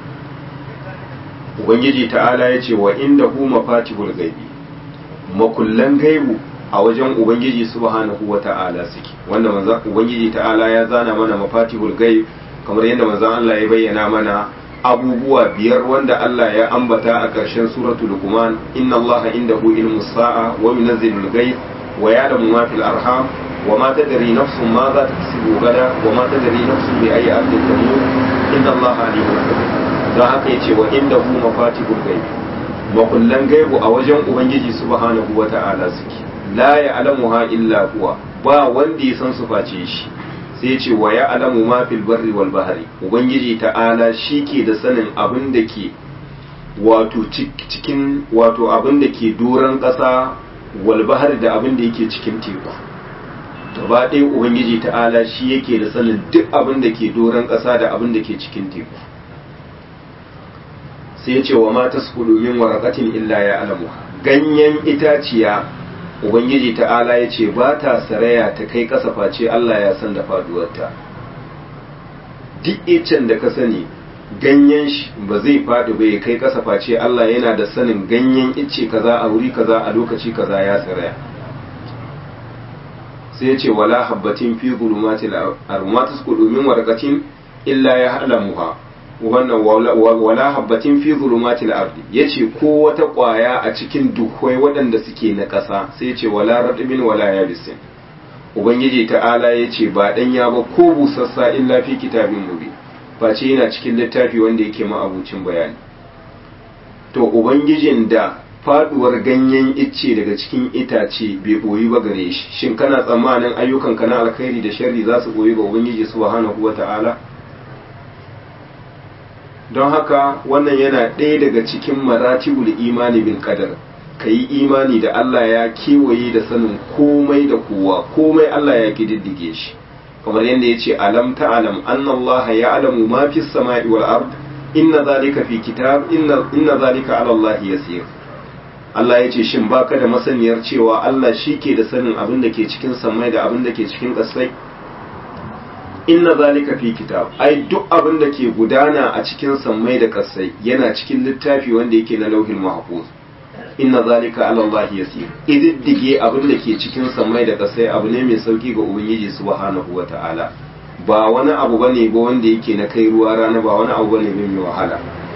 ubangiji ta'ala yace wa inda hu mafatihul ghaibi makullan gaibu a wajen ubangiji subhanahu wa ta'ala suke wanda manzon ubangiji ta'ala ya zana mana mafatihul ghaib kamar yadda manzon Allah ya bayyana mana abubuwa biyar wanda Allah ya ambata a ƙarshen suratul luqman inna Allah indahu ilmus sa'a wa yunazzilul ghaib wa ya'lamu ma fil arham wa ma tadri nafsun ma za taksibu gada wa ma tadri nafsun bi ayyi ardin tamut inna Allah alimun khabir dan haka yace wa indahu mafatihul ghaib makullan gaibu a wajen ubangiji subhanahu wa ta'ala suke la ya alamuha illa huwa ba wanda ya san su face shi sai ce wa ya alamu ma fil barri wal bahri ubangiji ta'ala shi ke da sanin abin da ke wato cikin wato abin da ke doron ƙasa wal bahri da abin da yake cikin teku gaba ɗaya ubangiji ta'ala shi yake da sanin duk abin da ke doron ƙasa da abin da ke cikin teku sai ce wa ma tasqudu min waraqatin illa ya alamu ganyen itaciya ubangiji ta'ala ya ce ba ta saraya ta kai ƙasa face Allah ya san da faduwarta duk icen da ka sani ganyen shi ba zai faɗi ba ya kai ƙasa face Allah yana da sanin ganyen ice kaza a wuri kaza a lokaci kaza ya saraya sai ya ce wala habbatin fi zulumatil armatus min warqatin illa ya halamuha wannan wala habbatin fi zulumatil ardi yace ko wata kwaya a cikin duhwai waɗanda suke na ƙasa sai yace wala radbin wala yabisin ubangiji ta'ala yace ba dan ya ba ko busassa illa fi kitabin mubi face yana cikin littafi wanda yake ma'abucin bayani to ubangijin da faduwar ganyen icce daga cikin itace bai boyi ba gare shi shin kana tsammanin ayyukanka na alkhairi da sharri za su boyi ga ubangiji subhanahu wata'ala don haka wannan yana ɗaya daga cikin maratibul imani bil qadar ka yi imani da Allah ya kewaye da sanin komai da kowa komai Allah ya kididdige shi kamar yadda ya ce alam ta'alam anna Allah ya'lamu ma fi samai wal ard inna zalika fi kitab inna inna zalika ala Allah yasir Allah ya ce shin baka da masaniyar cewa Allah shi ke da sanin abin da ke cikin samai da abin da ke cikin ƙasai inna zalika fi kitab ai duk abin da ke gudana a cikin sammai da ƙasai yana cikin littafi wanda yake na lauhin mahfuz inna zalika ala Allah yasir ididdige abin da ke cikin sammai da ƙasai abu ne mai sauki ga ubangiji subhanahu wata'ala ba wani abu bane ba wanda yake na kai ruwa rana ba wani abu bane mai wahala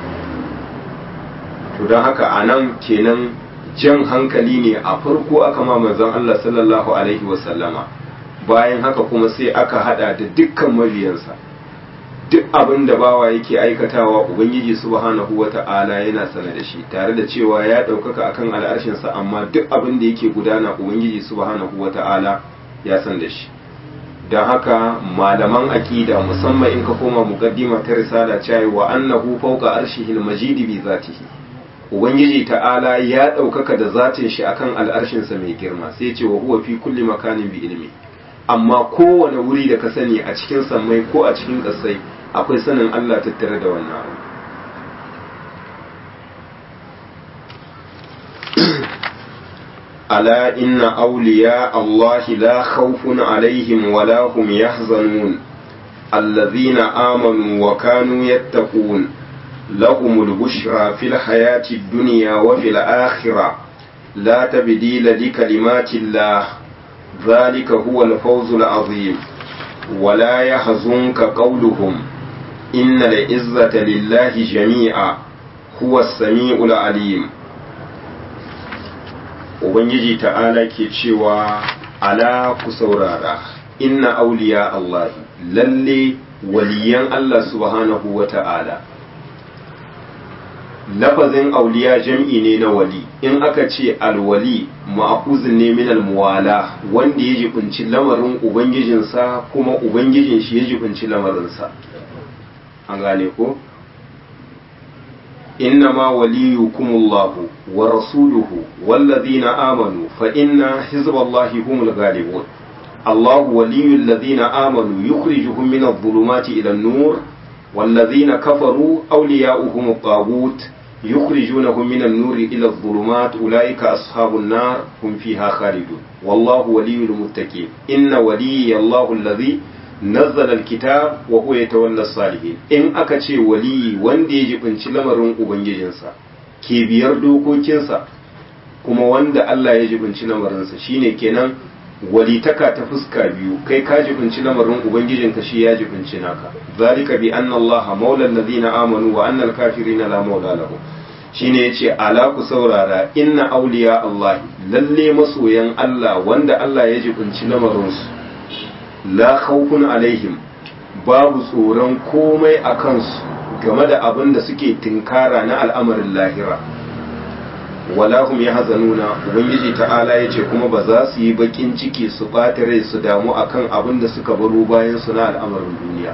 to don haka anan kenan jan hankali ne a farko aka ma manzon Allah sallallahu alaihi wasallama bayan haka kuma sai aka hada da dukkan mabiyansa duk abin da bawa yake aikatawa ubangiji subhanahu wata'ala yana sana da shi tare da cewa ya ɗaukaka akan al'arshinsa amma duk abin da yake gudana ubangiji subhanahu wata'ala ya san da shi don haka malaman aƙida musamman in ka koma muqaddima ta risala cewa wa annahu fawqa arshihil majidi bi zatihi ubangiji ta'ala ya ɗaukaka da zatin shi akan al'arshinsa mai girma sai ce wa huwa fi kulli makanin bi ilmi amma kowane wuri da ka sani a cikin sammai ko a cikin ƙasai akwai sanin Allah tattare da wannan abu ala inna awliya Allah la khawfun alaihim wa la hum yahzanun allazina amanu wa kanu yattaqun لهم البشرى في الحياة الدنيا وفي الآخرة لا تبديل لكلمات الله ذلك هو الفوز العظيم ولا يحزنك قولهم إن العزة لله جميعا هو السميع العليم Ubangiji ta'ala ke cewa ala ku saurara inna auliya Allah lalle waliyan Allah subhanahu wa ta'ala lafazin auliya jam'i ne na wali in aka ce alwali ma'akuzin ne min almuwala wanda ya jibinci lamarin ubangijinsa kuma ubangijin shi ya jibinci lamarinsa an gane ko innama waliyukumullahu wa rasuluhu wallazina amanu fa inna hizballahi humul ghalibun الله ولي الذين آمنوا يخرجهم من الظلمات إلى النور والذين كفروا أولياؤهم الطاغوت يخرجونهم من النور إلى الظلمات أولئك أصحاب النار هم فيها خالدون والله ولي المتقين إن ولي الله الذي نزل الكتاب وهو يتولى الصالحين إن أكتشي ولي وندي جبنش لمرون أبنجنسا كي بيردو كوكينسا kuma wanda Allah ya jibinci lamarinsa shine kenan walitaka ta fuska biyu kai ka jibinci lamarin ubangijinka shi ya jibinci naka zalika bi anna allaha maula alladhina amanu wa anna alkafirina la maula lahu shine yace ala ku saurara inna awliya allah lalle masoyan Allah wanda Allah ya jibinci lamarin su la khawfun alaihim babu tsoron komai a kansu game da abin da suke tinkara na al'amarin lahira wala hum yahzanuna ubangiji ta'ala yace kuma ba za su yi bakin ciki su ɓata rai su damu akan abin da suka baro bayan su na al'amarin duniya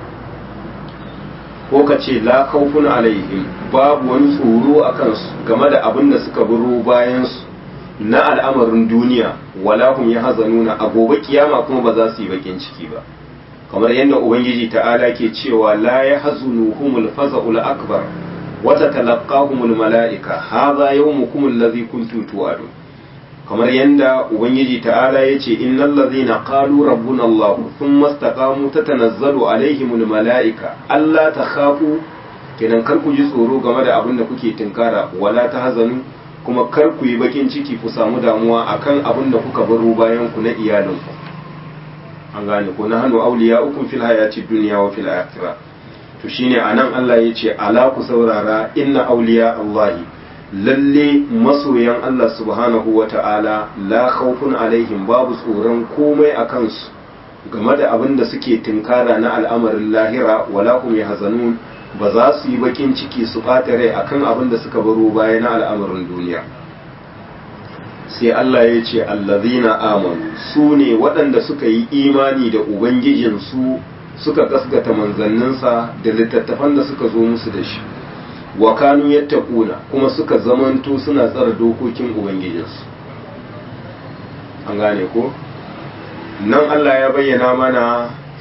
ko ka ce la khawfun alaihim babu wani tsoro akan su game da abin da suka baro bayan su na al'amarin duniya wala hum yahzanuna a gobe kiyama kuma ba za su yi bakin ciki ba kamar yadda ubangiji ta'ala ke cewa la yahzunuhumul faza'ul akbar وتتلقاهم الملائكة هذا يومكم الذي كنتم توعدون kamar yadda ubangiji ta'ala ya ce innal ladhina qalu rabbuna allah thumma istaqamu tatanazzalu alaihimul mala'ika alla takhafu kenan kar ku ji tsoro game da abin da kuke tinkara wala tahzanu kuma kar ku yi bakin ciki ku samu damuwa akan abin da kuka baro bayan ku na iyalinku an gane ko na hanu awliya'ukum fil hayati dunya wa fil akhirah to shine anan Allah ya ce ala ku saurara inna auliya Allahi lalle masoyan Allah subhanahu wa ta'ala la khawfun alaihim babu tsoron komai a kansu game da abin da suke tinkara na al'amarin lahira wala hum yahzanun ba za su yi bakin ciki su ɓata rai akan abin da suka baro baya na al'amarin duniya sai Allah ya ce allazina amanu su ne waɗanda suka yi imani da ubangijinsu suka gaskata manzanninsa da littattafan da suka zo musu da shi wa kanu yattaquna kuma suka zamanto suna tsara dokokin ubangijinsu an gane ko nan Allah ya bayyana mana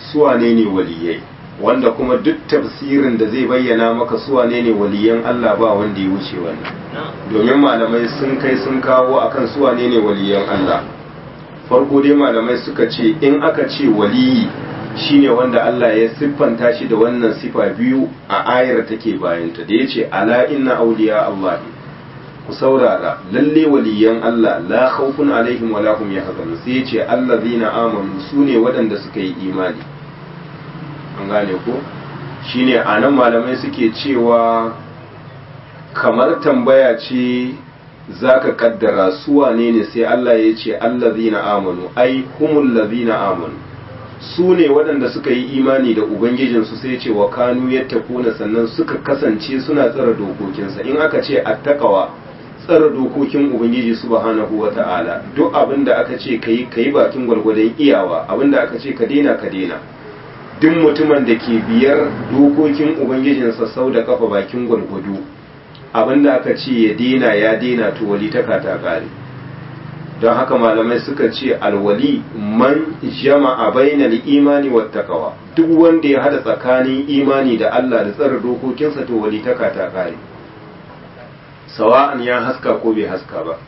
suwane ne waliyai wanda kuma duk tafsirin da zai bayyana maka suwane ne waliyan Allah ba wanda ya wuce wannan domin malamai sun kai sun kawo akan suwane ne waliyan Allah farko dai malamai suka ce in aka ce waliyi shine wanda Allah ya siffanta shi da wannan sifa biyu a ayar take bayanta da yace ala inna awliya Allah ku saurara lalle waliyan Allah la khawfun alaihim wa lahum yahzanun sai yace allazina amanu sune waɗanda suka yi imani an gane ko shine anan malamai suke cewa kamar tambaya ce zaka kaddara su wane ne sai Allah ya ce allazina amanu ai humul ladina amanu su ne waɗanda suka yi imani da ubangijinsu sai ce wa kanu yattaquna sannan suka kasance suna tsara dokokinsa in aka ce attaqawa tsara dokokin ubangiji subhanahu wata'ala duk abin da aka ce kai kai bakin gwargwadon iyawa abin da aka ce ka daina ka daina duk mutumin da ke biyar dokokin ubangijinsa sau da kafa bakin gwargwado abin da aka ce ya daina ya daina to wali ta ta kare don haka malamai suka ce alwali man jama'a bainal imani wa taqwa duk wanda ya hada tsakanin imani da Allah da tsara dokokinsa to wali ta ta kare sawa'an ya haska ko bai haska ba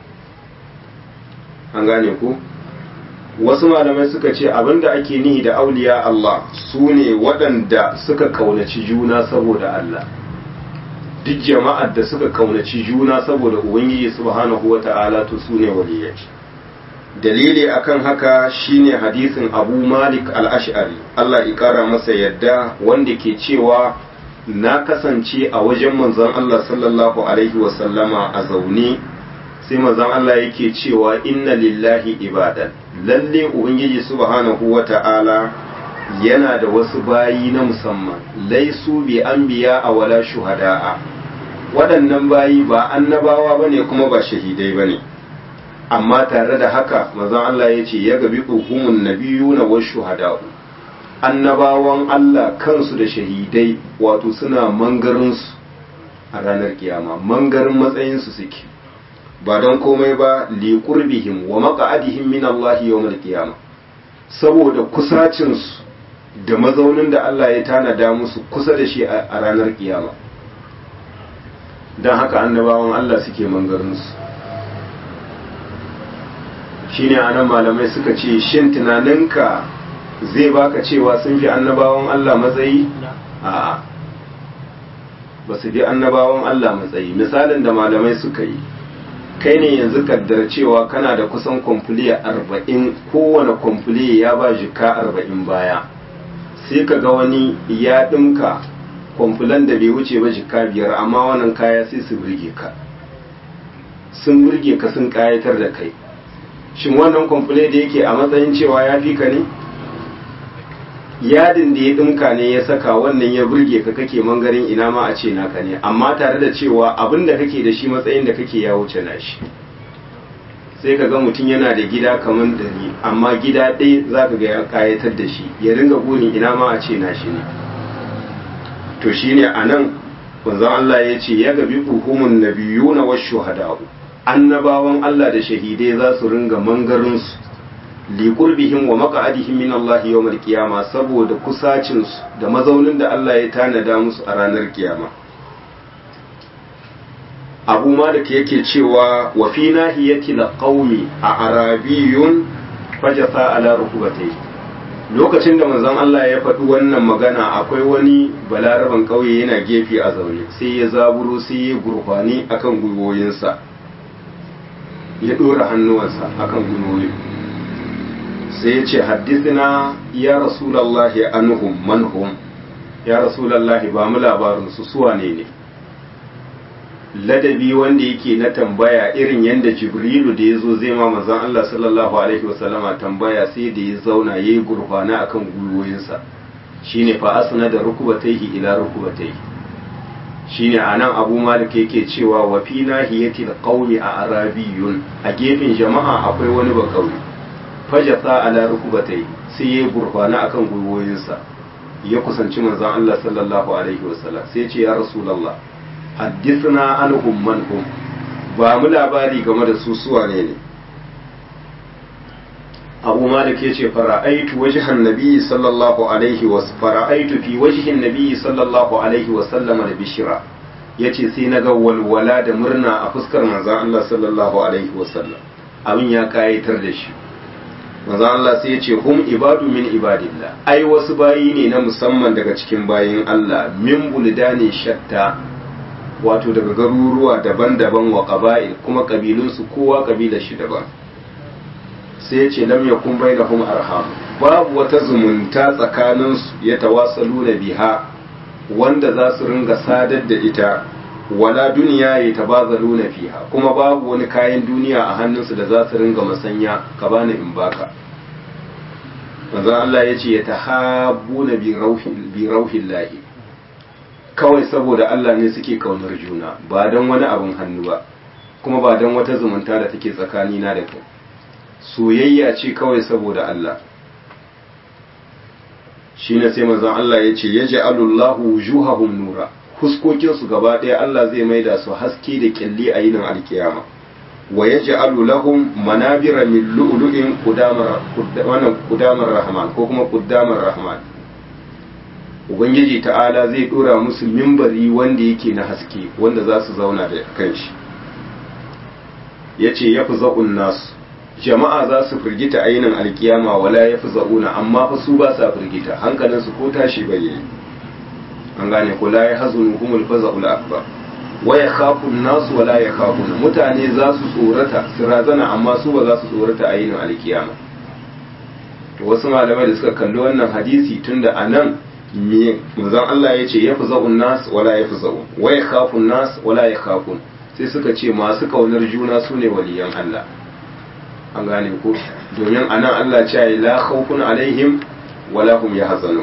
an gane ku wasu malamai suka ce abinda ake nihi da auliya Allah su ne waɗanda suka kaunaci juna saboda Allah duk jama'ar da suka kaunaci juna saboda ubangiji subhanahu wata'ala to su ne waliyai dalili akan haka shine hadisin abu malik al-ash'ari Allah ya kara masa yadda wanda ke cewa na kasance a wajen manzon Allah sallallahu alaihi wasallama a zaune sai manzon Allah yake cewa inna lillahi ibadan lalle ubangiji subhanahu wata'ala yana da wasu bayi na musamman laisu bi anbiya a wala shuhada'a waɗannan bayi ba annabawa bane kuma ba shahidai bane amma tare da haka manzon Allah ya ce ya gabi hukumun nabiyuna wa shuhada'u annabawan Allah kansu da shahidai wato suna mangarinsu a ranar kiyama mangarin matsayinsu suke ba don komai ba liƙurbihim wa maƙa'adihim min Allah yawmal qiyama saboda kusacinsu da mazaunin da Allah ya tanada musu kusa da shi a ranar kiyama don haka annabawan Allah suke mangarinsu shine anan malamai suka ce shin tunaninka zai baka cewa sun fi annabawan Allah matsayi a'a ba su fi annabawan Allah matsayi misalin da malamai suka yi kai ne yanzu kaddar cewa kana da kusan kwamfuliya arba'in kowane kwamfuliya ya ba jika arba'in baya sai ka ga wani ya ɗinka kwamfulan da bai wuce ba jika biyar amma wannan kaya sai su burge ka sun burge ka sun kayatar da kai shin wannan kwamfule da yake a matsayin cewa ya fi ka ne yadin da ya ɗinka ne ya saka wannan ya burge ka kake mangarin ina ma a ce naka ne amma tare da cewa abin da kake da shi matsayin da kake ya wuce na shi sai ka ga mutum yana da gida kamar dari amma gida ɗaya za ka ga ya kayatar da shi ya ringa burin ina ma a ce na shi ne to shine a nan wanzan Allah ya ce ya gabi hukumun nabiyuna wa shuhada'u annabawan Allah da shahidai za su ringa mangarinsu liƙurbihim wa maka'adihim min Allah yawmal qiyama saboda kusacinsu da mazaunin da Allah ya tanada musu a ranar kiyama Abu Malik yake cewa wa fi nahiyati qaumi a arabiyun fajasa ala rukubatai lokacin da manzon Allah ya faɗi wannan magana akwai wani balaraban ƙauye yana gefe a zaune sai ya zaburo sai ya gurfani akan gwiwoyinsa ya ɗora hannuwansa akan gwiwoyin sai ya ce haddithina ya rasulallahi anhum manhum ya rasulallahi ba mu labarin su suwa ne ne ladabi wanda yake na tambaya irin yadda jibrilu da ya zo zai ma manzon Allah sallallahu alaihi wasallama tambaya sai da ya zauna ya yi gurfana akan gwiwoyinsa shine fa asna da rukubataihi ila rukubataihi shine anan abu malik yake cewa wa fi nahiyati alqawmi a arabiyun a gefen jama'a akwai wani bakauye fajasa ala rukubatai sai ya gurfana akan gwiwoyinsa ya kusanci manzon Allah sallallahu alaihi wasallam sai ce ya rasulullah haddithna anhum man hum ba mu labari game da su suwa ne ne abu malik ya ce fara'aitu wajihan nabi sallallahu alaihi wa fara'aitu fi wajihin nabi sallallahu alaihi wa sallama da bishira ya ce sai na ga walwala da murna a fuskar manzan Allah sallallahu alaihi wa sallam abin ya kayatar da shi manzan Allah sai ya ce hum ibadu min ibadillah ai wasu bayi ne na musamman daga cikin bayin Allah min buldani shatta wato daga garuruwa daban-daban wa qaba'il kuma kabilunsu kowa kabilar shi daban sai ya ce lam yakun bainahum arham babu wata zumunta tsakaninsu ya tawasalu na biha wanda za su ringa sadar da ita wala duniya ya tabazalu na fiha kuma babu wani kayan duniya a hannunsu da za su ringa masanya ka bani in baka manzo Allah ya ce ya tahabbuna bi rauhin lahi kawai saboda Allah ne suke kaunar juna ba don wani abin hannu ba kuma ba don wata zumunta da take tsakanina da kai soyayya ce kawai saboda Allah shi ne sai manzon Allah ya ce ya ja'alullahu wujuhahum nura huskokinsu gaba ɗaya Allah zai maida su haske da kyalli a yinin alkiyama wa ya ja'alu lahum manabira min lu'lu'in qudamar wannan qudamar rahman ko kuma qudamar rahman ubangiji ta'ala zai dora musu mimbari wanda yake na haske wanda za su zauna da kanshi yace yafi za'un nasu jama'a za su firgita ainin alkiyama wala ya fi za'una amma fa su ba sa firgita hankalinsu ko tashi bai yi an gane ko la ya hazunu humul faza'ul akbar wa ya khafun nasu wala ya khafuna mutane za su tsorata su razana amma su ba za su tsorata ainin alkiyama to wasu malamai da suka kalli wannan hadisi tunda anan me manzon Allah ya ce ya fi za'un nas wala ya fi za'un wa ya khafun nas wala ya khafun sai suka ce masu kaunar juna su ne waliyan Allah an gane ko domin anan Allah ce ya la khawfun alaihim wala hum yahzanun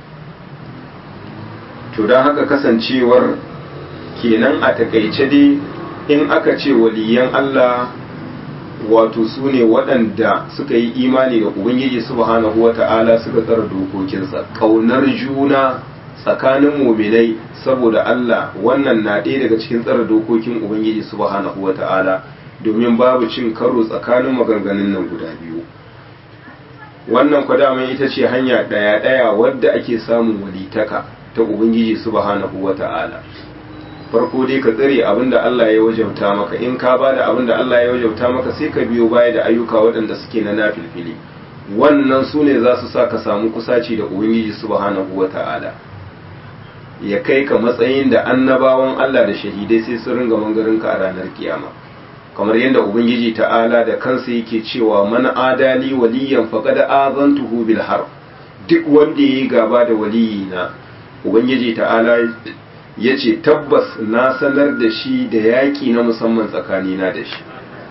to dan haka kasancewar kenan a takaice dai in aka ce waliyan Allah wato su ne waɗanda suka yi imani da Ubangiji subhanahu wa ta'ala suka tsara dokokinsa ƙaunar juna tsakanin muminai saboda Allah wannan na ɗaya daga cikin tsara dokokin Ubangiji subhanahu wa ta'ala domin babu cin karo tsakanin maganganun nan guda biyu wannan kwadaman ita ce hanya ɗaya-ɗaya wadda ake samun walitaka ta ubangiji subhanahu wa ta'ala farko dai ka tsare abin da Allah ya wajauta maka in ka ba da abin da Allah ya wajauta maka sai ka biyo baya da ayyuka waɗanda suke na nafilfili wannan su ne za su sa ka samu kusaci da ubangiji subhanahu wa ta'ala ya kai ka matsayin da annabawan Allah da shahidai sai sun ringa mangarinka a ranar kiyama kamar yadda ubangiji ta'ala da kansa yake cewa man adali waliyan faqad azantuhu bil harb duk wanda yayi gaba da waliyina ubangiji ta'ala yace tabbas na sanar da shi da yaki na musamman tsakanina da shi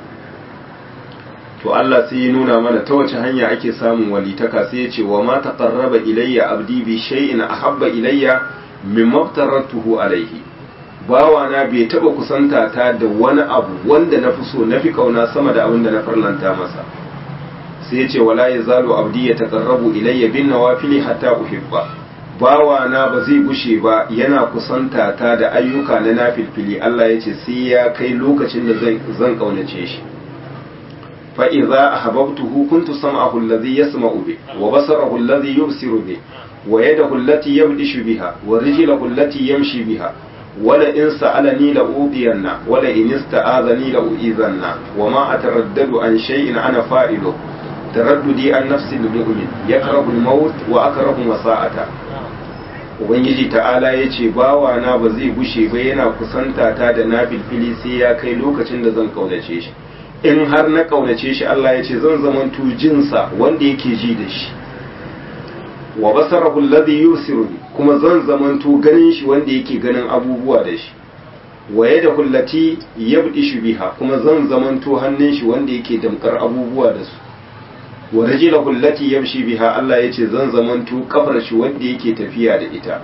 to Allah sai ya nuna mana ta wace hanya ake samun walitaka sai ya ce wa ma taqarraba ilayya abdi bi shay'in ahabba ilayya mimma aftaratuhu alayhi bawana bai taba kusanta ta da wani abu wanda na fi so na fi kauna sama da abin da na farlanta masa sai ya ce wala ya zalo abdi ya taqarrabu ilayya bin nawafili hatta uhibba bawana ba zai gushe ba yana kusanta ta da ayyuka na nafilfili Allah ya ce sai ya kai lokacin da zan zan kaunace shi fa idza ahbabtuhu kuntu sam'ahu alladhi yasma'u bi wa basarahu alladhi yubsiru bi wa yadahu allati yabdishu biha wa rijluhu allati yamshi biha wala in sa'alani la udiyanna wala in ista'azani la uizanna wa ma ataraddadu an shay'in ana fa'ilu taraddudi an nafsi al-mu'min yakrahu al-maut wa akrahu masa'ata ubangiji ta'ala yace bawa na ba zai gushe ba yana kusanta ta da nafilfili sai ya kai lokacin da zan kaunace shi in har na kaunace shi Allah yace zan zamanto jinsa wanda yake ji da shi wa basarahu alladhi yusiru kuma zan zamanto ganin shi wanda yake ganin abubuwa da shi wa yadahu allati yabdishu biha kuma zan zamanto hannun shi wanda yake damkar abubuwa da su wa rajuluhu allati yamshi biha Allah yace zan zamanto kafar shi wanda yake tafiya da ita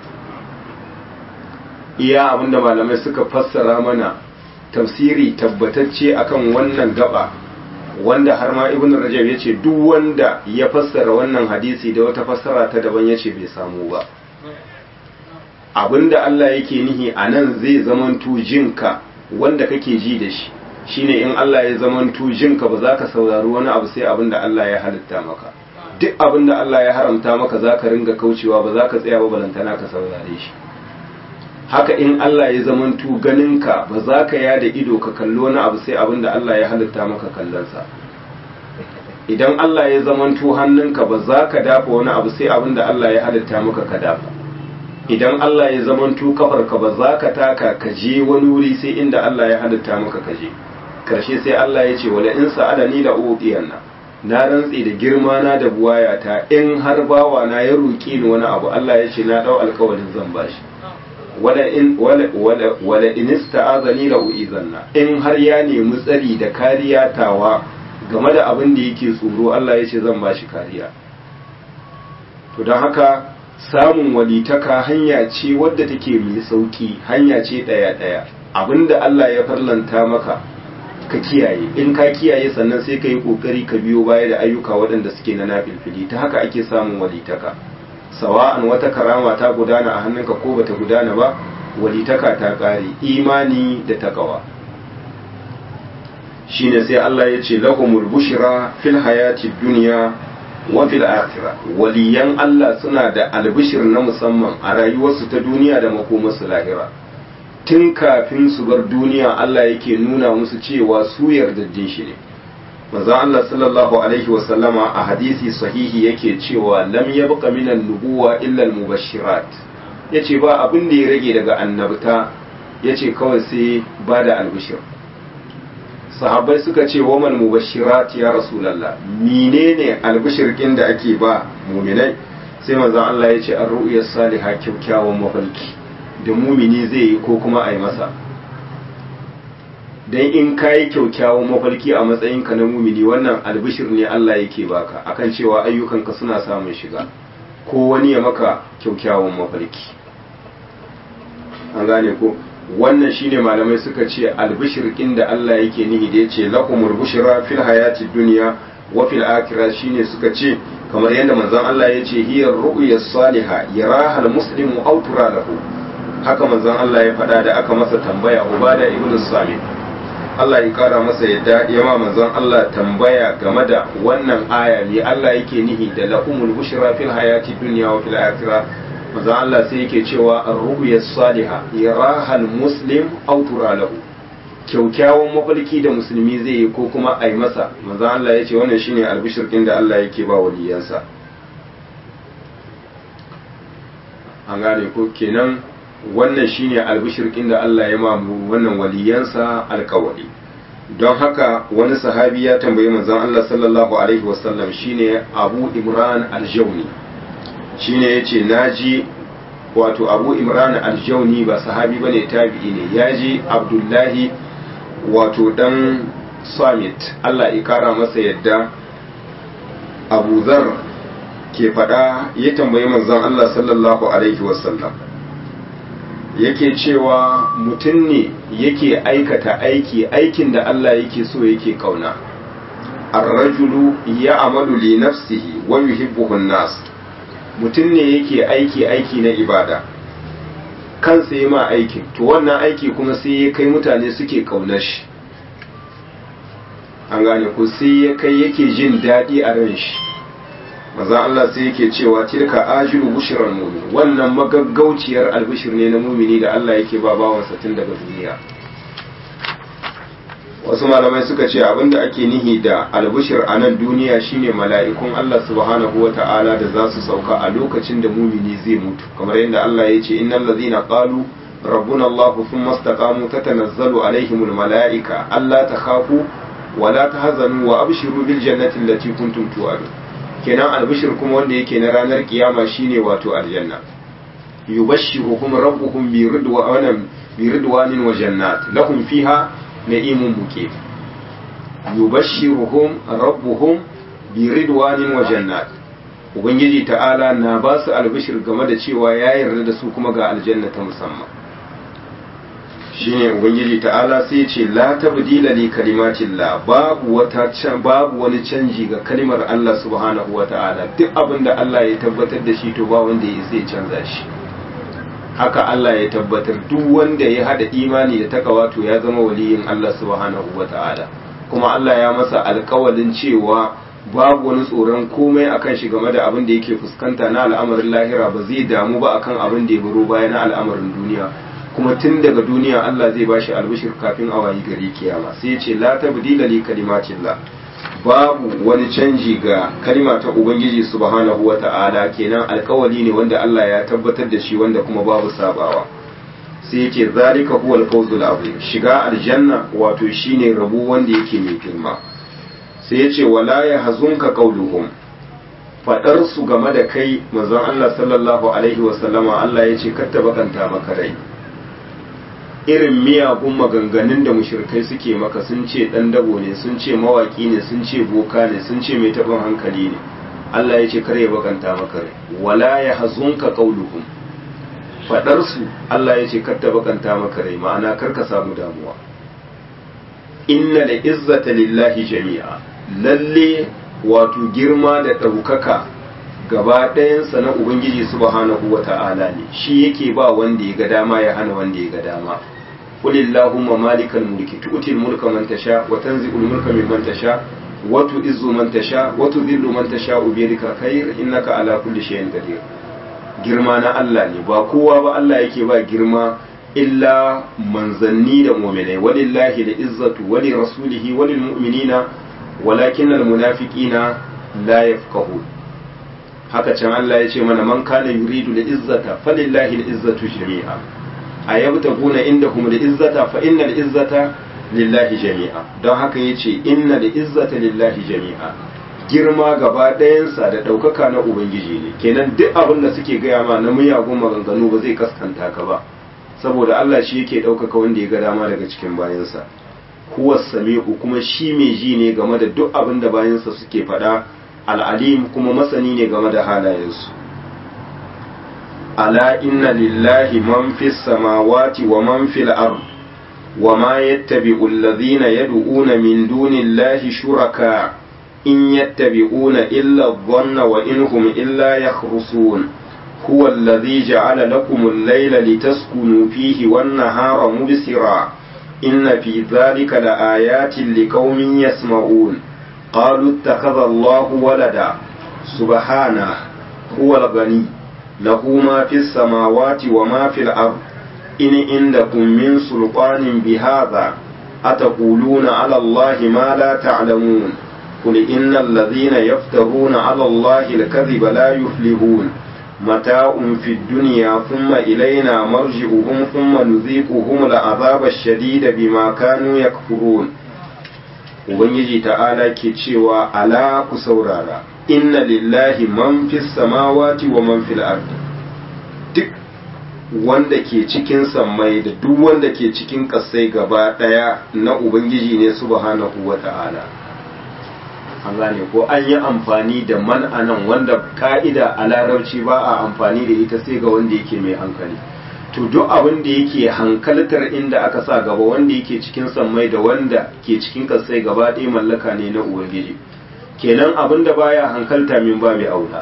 iya abinda malamai suka fassara mana tafsiri tabbatacce akan wannan gaba wanda har ma ibn rajab ya ce duk wanda ya fassara wannan hadisi da wata fassara ta daban ya ce bai samu ba abinda Allah yake nihi a nan zai zamanto jinka wanda kake ji da shi shine in Allah ya zamanto jinka ba za ka saurari wani abu sai abin da Allah ya halitta maka duk abin da Allah ya haramta maka za ka ringa kaucewa ba za ka tsaya ba balantana ka saurare shi haka in Allah ya zamanto ganinka ba za ka yada ido ka kalli wani abu sai abin da Allah ya halitta maka kallonsa idan Allah ya zamanto hannunka ba za ka dafa wani abu sai abin da Allah ya halitta maka ka dafa idan Allah ya zamanto kafarka ba za ka taka ka je wani wuri sai inda Allah ya halitta maka ka je karshe sai Allah ya ce wala in sa'alani la uqiyanna na rantsi da girma na da buwayata in har bawa na ya roki ni wani abu Allah ya ce na dau alƙawarin zan bashi wala in wala wala wala in ista'azani la uizanna in har ya nemi tsari da kariya tawa game da abin da yake tsoro Allah ya ce zan bashi kariya to don haka samun walitaka hanya ce wadda take mai sauki hanya ce daya daya abinda Allah ya farlanta maka ka kiyaye in ka kiyaye sannan sai ka yi kokari ka biyo baya da ayyuka waɗanda suke na nafilfili ta haka ake samun walitaka sawa'an wata karama ta gudana a hannunka ko bata gudana ba walitaka ta ƙare imani da takawa shine sai Allah ya ce lahumul bushra fil hayati dunya wa fil akhirah waliyan Allah suna da albishir na musamman a rayuwarsu ta duniya da makomarsu lahira tun kafin su bar duniya Allah yake nuna musu cewa su yardaddin shi ne manzo Allah sallallahu alaihi wa sallama a hadisi sahihi yake cewa lam yabqa minan nubuwa illa al mubashirat yace ba abin da ya rage daga annabta yace kawai sai ba da albishir sahabbai suka ce wa mal mubashirat ya rasulullah menene albishir kin da ake ba mu'minai sai manzo Allah yace ar-ru'ya salihah kyakkyawan mafarki da mumini zai yi ko kuma a yi masa don in ka yi kyaukyawan mafarki a matsayinka na mumini wannan albishir ne Allah yake baka akan cewa ayyukanka suna samun shiga ko wani ya maka kyaukyawan mafarki an gane ko wannan shine malamai suka ce albishir da Allah yake nihi da yace lakumul bushra fil hayati dunya wa fil akhirah shine suka ce kamar yadda manzon Allah yace hiya ru'ya salihah yaraha al muslimu aw tura lahu haka manzon Allah ya faɗa da aka masa tambaya Ubada ibn Samit Allah ya kara masa yadda ya ma manzon Allah tambaya game da wannan aya ne Allah yake nihi da lahumul bushra fil hayati dunya wa fil akhirah manzon Allah sai yake cewa ar-ru'ya salihah yaraha al-muslim aw tura lahu kyaukyawan mafarki da musulmi zai yi ko kuma ai masa manzon Allah ya ce wannan shine albishir din da Allah yake ba waliyansa an gane ko kenan wannan shine albishirkin da Allah ya mamu wannan waliyansa alkawari don haka wani sahabi ya tambayi manzon Allah sallallahu alaihi wasallam shine Abu Imran al-Jawni shine yace naji wato Abu Imran al-Jawni ba sahabi bane tabi'i ne yaji Abdullahi wato dan Samit Allah ya kara masa yadda Abu Zar ke faɗa ya tambayi manzon Allah sallallahu alaihi wasallam yake cewa mutum ne yake aikata aiki aikin da Allah yake so yake kauna ar-rajulu ya'malu li nafsihi wa yuhibbuhu an-nas mutum ne yake aiki aiki na ibada kansa yi ma aikin to wannan aiki kuma sai ya kai mutane suke kaunar shi an gane ko sai ya kai yake jin daɗi a ran shi maza Allah sai yake cewa tilka ajiru bushran mu'min wannan magaggauciyar albishir ne na mumini da Allah yake ba bawansa tun daga duniya wasu malamai suka ce abinda ake nihi da albishir a nan duniya shine mala'ikun Allah subhanahu wata'ala da za su sauka a lokacin da mumini zai mutu kamar yadda Allah ya ce innal ladzina qalu rabbuna Allah thumma istaqamu tatanazzalu alaihimul mala'ika alla takhafu wa la tahzanu wa abshiru bil jannati allati kuntum tu'adun kenan albishir kuma wanda yake na ranar kiyama shine wato aljanna yubashshiruhum rabbuhum bi ridwanin bi ridwanin wa jannat lahum fiha na'imun muqim yubashshiruhum rabbuhum bi ridwanin wa jannat ubangiji ta'ala na ba su albishir game da cewa ya yarda da su kuma ga aljanna ta musamman shine ubangiji ta'ala sai ce la tabdila li kalimatillah babu wata babu wani canji ga kalimar Allah subhanahu wa ta'ala duk abin da Allah ya tabbatar da shi to ba wanda ya sai canza shi haka Allah ya tabbatar duk wanda ya hada imani da takawa to ya zama waliyin Allah subhanahu wata'ala kuma Allah ya masa alkawalin cewa babu wani tsoron komai akan shi game da abin da yake fuskanta na al'amarin lahira ba zai damu ba akan abin da ya baro baya na al'amarin duniya kuma tun daga duniya Allah zai bashi albishir kafin a wayi gari kiyama sai ya ce la tabdila li kalimatillah babu wani canji ga kalima ta ubangiji subhanahu wata'ala kenan alkawali ne wanda Allah ya tabbatar da shi wanda kuma babu sabawa sai yake zalika huwa al-fawzul azim shiga aljanna wato shine rabu wanda yake mai girma sai yace wala yahzunka qawluhum fadar su game da kai manzon Allah sallallahu alaihi wa sallama Allah yace katta bakanta maka rai irin miyagun maganganun da mushrikai suke maka sun ce dan dabo ne sun ce mawaki ne sun ce boka ne sun ce mai taɓin hankali ne Allah ya ce kare bakanta maka rai wala yahzunka qawluhum faɗarsu Allah ya ce ta bakanta maka rai ma'ana kar ka samu damuwa inna da izzata lillahi jami'a lalle wato girma da ɗaukaka gaba ɗayansa na ubangiji subhanahu wa ta'ala ne shi yake ba wanda ya ga dama ya hana wanda ya ga dama qulillahumma malikal mulki tu'til mulka man tasha wa tanzi'ul mulka mimman tasha wa tu'izzu man tasha wa tudhillu man tasha bi yadika khair innaka ala kulli shay'in qadir girma na Allah ne ba kowa ba Allah yake ba girma illa manzanni da mu'minai walillahi da izzatu wali rasulihi walil mu'minina walakin al munafiqina la yafqahu haka can Allah ya ce mana man kana yuridu da izzata falillahi al izzatu jami'a ayabtaguna indahum al izzata fa innal izzata lillahi jami'a don haka yace inna da izzata lillahi jami'a girma gaba ɗayansa da ɗaukaka na Ubangiji ne kenan duk abin da suke gaya ma na miyagun maganganu ba zai kaskanta ka ba saboda Allah shi yake ɗaukaka wanda ya ga dama daga cikin bayansa huwa sami'u kuma shi mai ji ne game da duk abin da bayansa suke faɗa al'alim kuma masani ne game da halayensu ala inna lillahi man fis samawati wa man fil ard wa ma yattabi'u alladhina yad'una min dunillahi shuraka إن يتبعون إلا الظن وإن هم إلا يخرصون هو الذي جعل لكم الليل لتسكنوا فيه والنهار مبصرا إن في ذلك لآيات لقوم يسمعون قالوا اتخذ الله ولدا سبحانه هو الغني له ما في السماوات وما في الأرض إن عندكم من سلطان بهذا أتقولون على الله ما لا تعلمون قل إن الذين يفترون على الله الكذب لا يفلحون متاع في الدنيا ثم إلينا مرجعهم ثم نذيقهم العذاب الشديد بما كانوا يكفرون Ubangiji ta'ala ke cewa ala ku saurara inna lillahi man fis samawati wa man fil ardi duk wanda ke cikin sammai da duk wanda ke cikin ƙasai gaba ɗaya na Ubangiji ne subhanahu wa ta'ala an gane ko an yi amfani da man anan wanda ka'ida a larabci ba a amfani da ita sai ga wanda yake mai hankali to duk abin da yake hankaltar inda aka sa gaba wanda yake cikin sammai da wanda ke cikin kasai gaba ɗaya mallaka ne na ubangiji kenan abin da baya hankalta min ba mai aula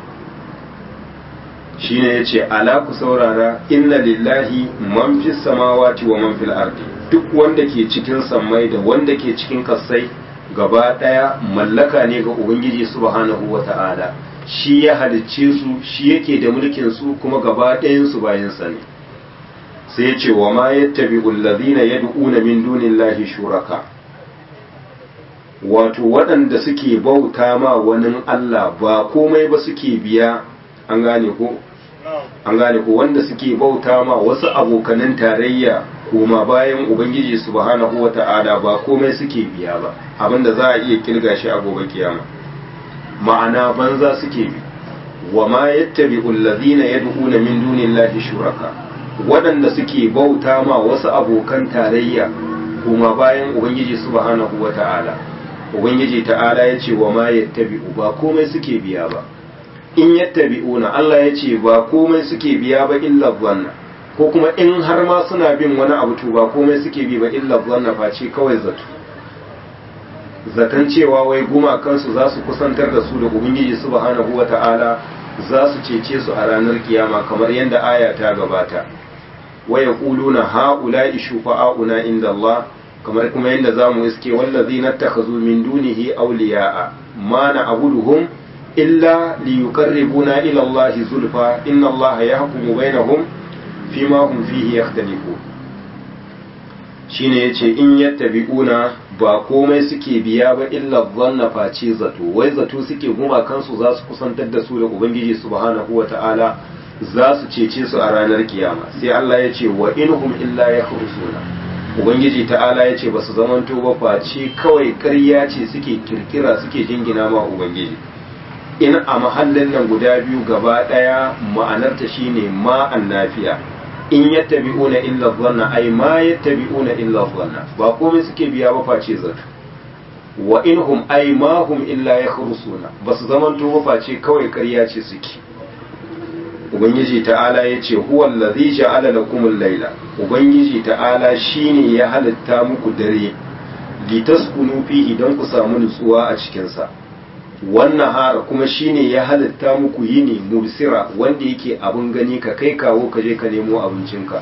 shine yace ala ku saurara inna lillahi man fis samawati wa man fil ardi duk wanda ke cikin sammai da wanda ke cikin kasai gaba ɗaya mallaka ne ga Ubangiji subhanahu wa ta'ala shi ya halicce su shi yake da mulkin su kuma gaba ɗayansu bayansa ne sai ya ce wa ma yattabi allazina yad'una min dunillahi shuraka wato waɗanda suke bauta ma wani Allah ba komai ba suke biya an gane ko an gane ko wanda suke bauta ma wasu abokanan tarayya koma bayan ubangiji subhanahu wata'ala ba komai suke biya ba abinda za a iya kirga shi a gobe kiyama ma'ana banza suke bi wa ma yattabi'u allazina yad'una min dunillahi shuraka waɗanda suke bauta ma wasu abokan tarayya koma bayan ubangiji subhanahu wata'ala ubangiji ta'ala ya ce wa ma yattabi'u ba komai suke biya ba in yattabi'una Allah ya ce ba komai suke biya ba illa dhanna ko kuma in har ma suna bin wani abu to ba komai suke bi ba illa dhanna face kawai zato zaton cewa wai gumakansu za su kusantar da su da ubangiji subhanahu wata'ala za su cece su a ranar kiyama kamar yadda aya ta gabata wa yaquluna haula'i shufa'auna inda Allah kamar kuma yadda zamu iske wallazina takhazu min dunihi awliya'a ma na'buduhum illa liyuqarribuna ila Allah zulfa inna Allah yahkumu bainahum fima hum fihi yakhtalifun shine yace in yattabi'una ba komai suke biya ba illa dhanna face zato wai zato suke guma kansu za su kusantar da su da ubangiji subhanahu wata'ala za su cece su a ranar kiyama sai Allah ya ce wa inhum illa yakhrusuna ubangiji ta'ala ya ce ba su zamanto ba face kawai ƙarya ce suke kirkira suke jingina ma ubangiji in a mahallin nan guda biyu gaba ɗaya ma'anarta shine ma annafiya in yattabi'una illa dhanna ay ma yattabi'una illa dhanna ba komai suke biya ba face zato wa inhum ay ma hum illa yakhrusuna basu zamanto ba face kawai ƙarya ce suke ubangiji ta'ala yace huwa allazi ja'ala lakum al-laila ubangiji ta'ala shine ya halitta muku dare litaskunu fihi don ku samu nutsuwa a cikin sa wannan hara kuma shine ya halitta muku yini mubsira wanda yake abin gani ka kai kawo ka je ka nemo abincinka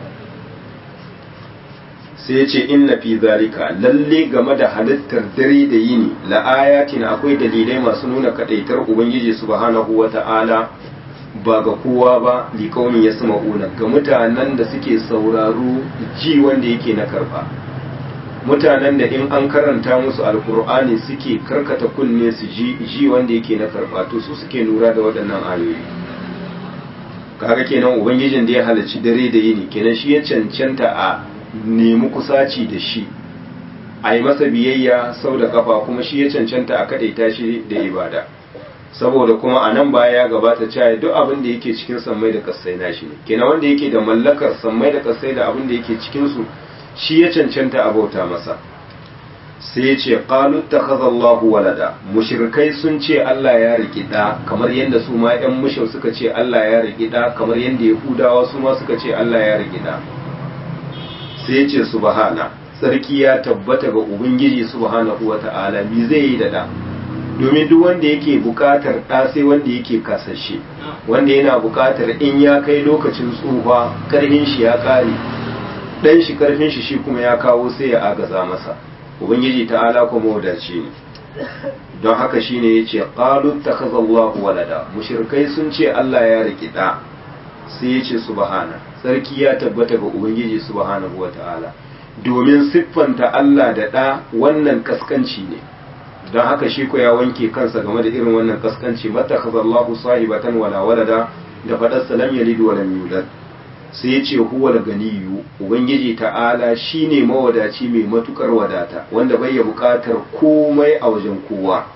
sai ce inna fi zalika lalle game da halittar dare da yini la ayatin akwai dalilai masu nuna kadaitar ubangiji subhanahu wata'ala ba ga kowa ba li kaumin yasma'una ga mutanen da suke sauraro ji wanda yake na karba mutanen da in an karanta musu alkur'ani suke karkata kunne su ji ji wanda yake na karba to su suke lura da waɗannan ayoyi kaga kenan ubangijin da ya halarci dare da yini kenan shi ya cancanta a nemi kusaci da shi a yi masa biyayya sau da kafa kuma shi ya cancanta a kaɗaita shi da ibada saboda kuma a nan baya ya gabata cewa duk abin da yake cikin sammai da kasai nashi ne kenan wanda yake da mallakar sammai da kasai da abin da yake cikin su shi ya cancanta a bauta masa sai ya ce qalu takhazallahu walada mushrikai sun ce Allah ya riki da kamar yadda su ma ƴan mushau suka ce Allah ya riki da kamar yadda yahudawa su ma suka ce Allah ya riki da sai ya ce subhana sarki ya tabbata ga ubangiji subhanahu wata'ala bi zai yi da da domin duk wanda yake bukatar ɗa sai wanda yake kasashe wanda yana bukatar in ya kai lokacin tsufa karhin shi ya ƙare ɗan shi karfin shi shi kuma ya kawo sai ya agaza masa ubangiji ta'ala kuma wadace ne don haka shine yace qalu takhazallahu walada mushrikai sun ce Allah ya riki ɗa sai yace subhana sarki ya tabbata ga ubangiji subhanahu wata'ala domin siffanta Allah da ɗa wannan kaskanci ne don haka shi ko ya wanke kansa game da irin wannan kaskanci mata khazallahu sahibatan wala walada da fadar salam yalid wa lam yulad sai ya ce huwa ganiyu ubangiji ta'ala shine mawadaci mai matukar wadata wanda bai ya bukatar komai a wajen kowa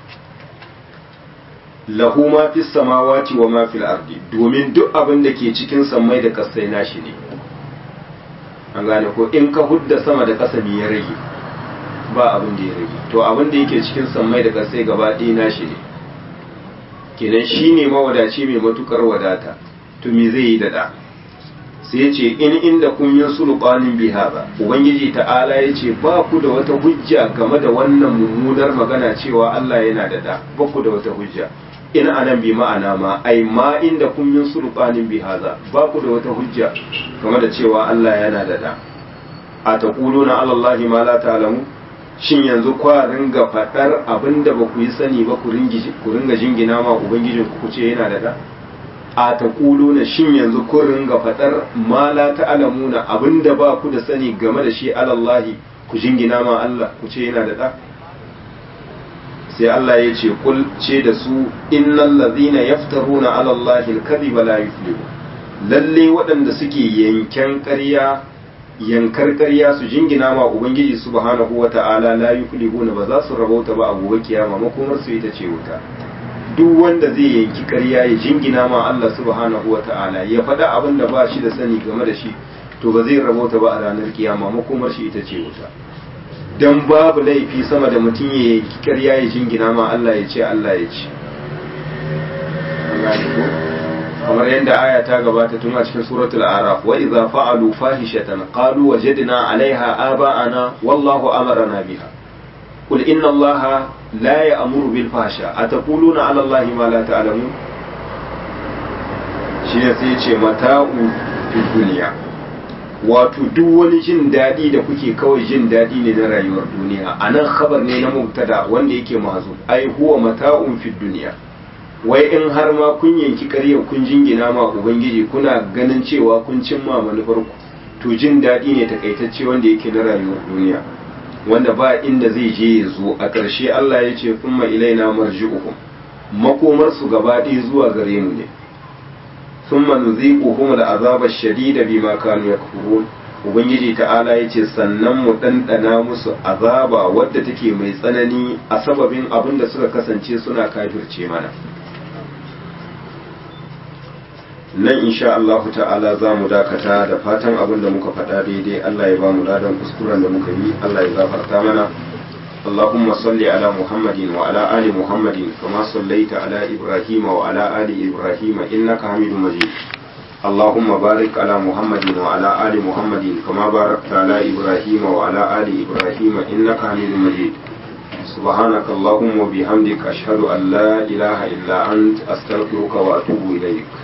lahu ma fis samawati wa ma fil ardi domin duk abin da ke cikin sammai da kasai nashi ne an gane ko in ka hudda sama da kasa me ya rage ba abin da ya rage to abin da yake cikin sammai da kasai gaba ɗaya nashi ne kenan shi ne mawadaci mai matukar wadata to me zai yi da ɗa sai ce in inda kun yin sulɓanin biha ba ubangiji ta'ala ya ce ba ku da wata hujja game da wannan mummunar magana cewa Allah yana da ɗa ba ku da wata hujja in anan bi ma'ana ma ai ma inda kun yin sulɓanin bihaza ba ku da wata hujja game da cewa Allah yana da ɗa a taquluna ala Allahi ma la ta'lamu shin yanzu kwa ringa faɗar abin da ba ku yi sani ba ku ringa jingina ma ubangijin ku ce yana da da a ta na shin yanzu ku ringa faɗar ma la ta'lamuna abin da ba ku da sani game da shi alallahi ku jingina ma Allah ku ce yana da da sai Allah ya ce kul ce da su innal ladhina yaftaruna ala Allahi al-kadhiba la yuflihu lalle waɗanda suke yanken ƙarya yankar ƙarya su jingina ma ubangiji subhanahu wa ta'ala la yuflihuna ba za su rabauta ba a gobe kiyama makomar su ita ce wuta duk wanda zai yanki ƙarya ya jingina ma Allah subhanahu wa ta'ala ya faɗa abin da ba shi da sani game da shi to ba zai rabauta ba a ranar kiyama makomar shi ita ce wuta dan babu laifi sama da mutum ya yanki ƙarya ya jingina ma Allah ya ce Allah ya ce kamar yadda aya ta gabata tun a cikin suratul araf wa idza fa'alu fahishatan qalu wajadna 'alayha aba'ana wallahu amarna biha qul inna allaha la ya'muru bil fahsha ataquluna 'ala allahi ma la ta'lamun shi ne sai ce mata'u fi duniya wato duk wani jin daɗi da kuke kawai jin daɗi ne na rayuwar duniya a nan khabar ne na mubtada wanda yake mazu ai huwa mata'un fi duniya wai in har ma kun yanki ƙarya kun jingina ma ubangiji kuna ganin cewa kun cimma manufar ku to jin daɗi ne takaitacce wanda yake na rayuwar duniya wanda ba inda zai je ya zo a ƙarshe Allah ya ce kuma ilaina marji'uhum makomar su gaba ɗaya zuwa gare mu ne thumma nuziquhum al'azaba ash-shadida bima kanu yakfurun ubangiji ta'ala yace sannan mu ɗanɗana musu azaba wadda take mai tsanani a sababin abin da suka kasance suna kafirce mana nan insha Allah ta'ala za mu dakata da fatan abin da muka faɗa daidai Allah ya ba mu ladan kuskuren da muka yi Allah ya gafarta mana اللهم صل على محمد وعلى آل محمد كما صليت على إبراهيم وعلى آل إبراهيم إنك حميد مجيد اللهم بارك على محمد وعلى آل محمد كما باركت على إبراهيم وعلى آل إبراهيم إنك حميد مجيد سبحانك اللهم وبحمدك أشهد أن لا إله إلا أنت أستغفرك وأتوب إليك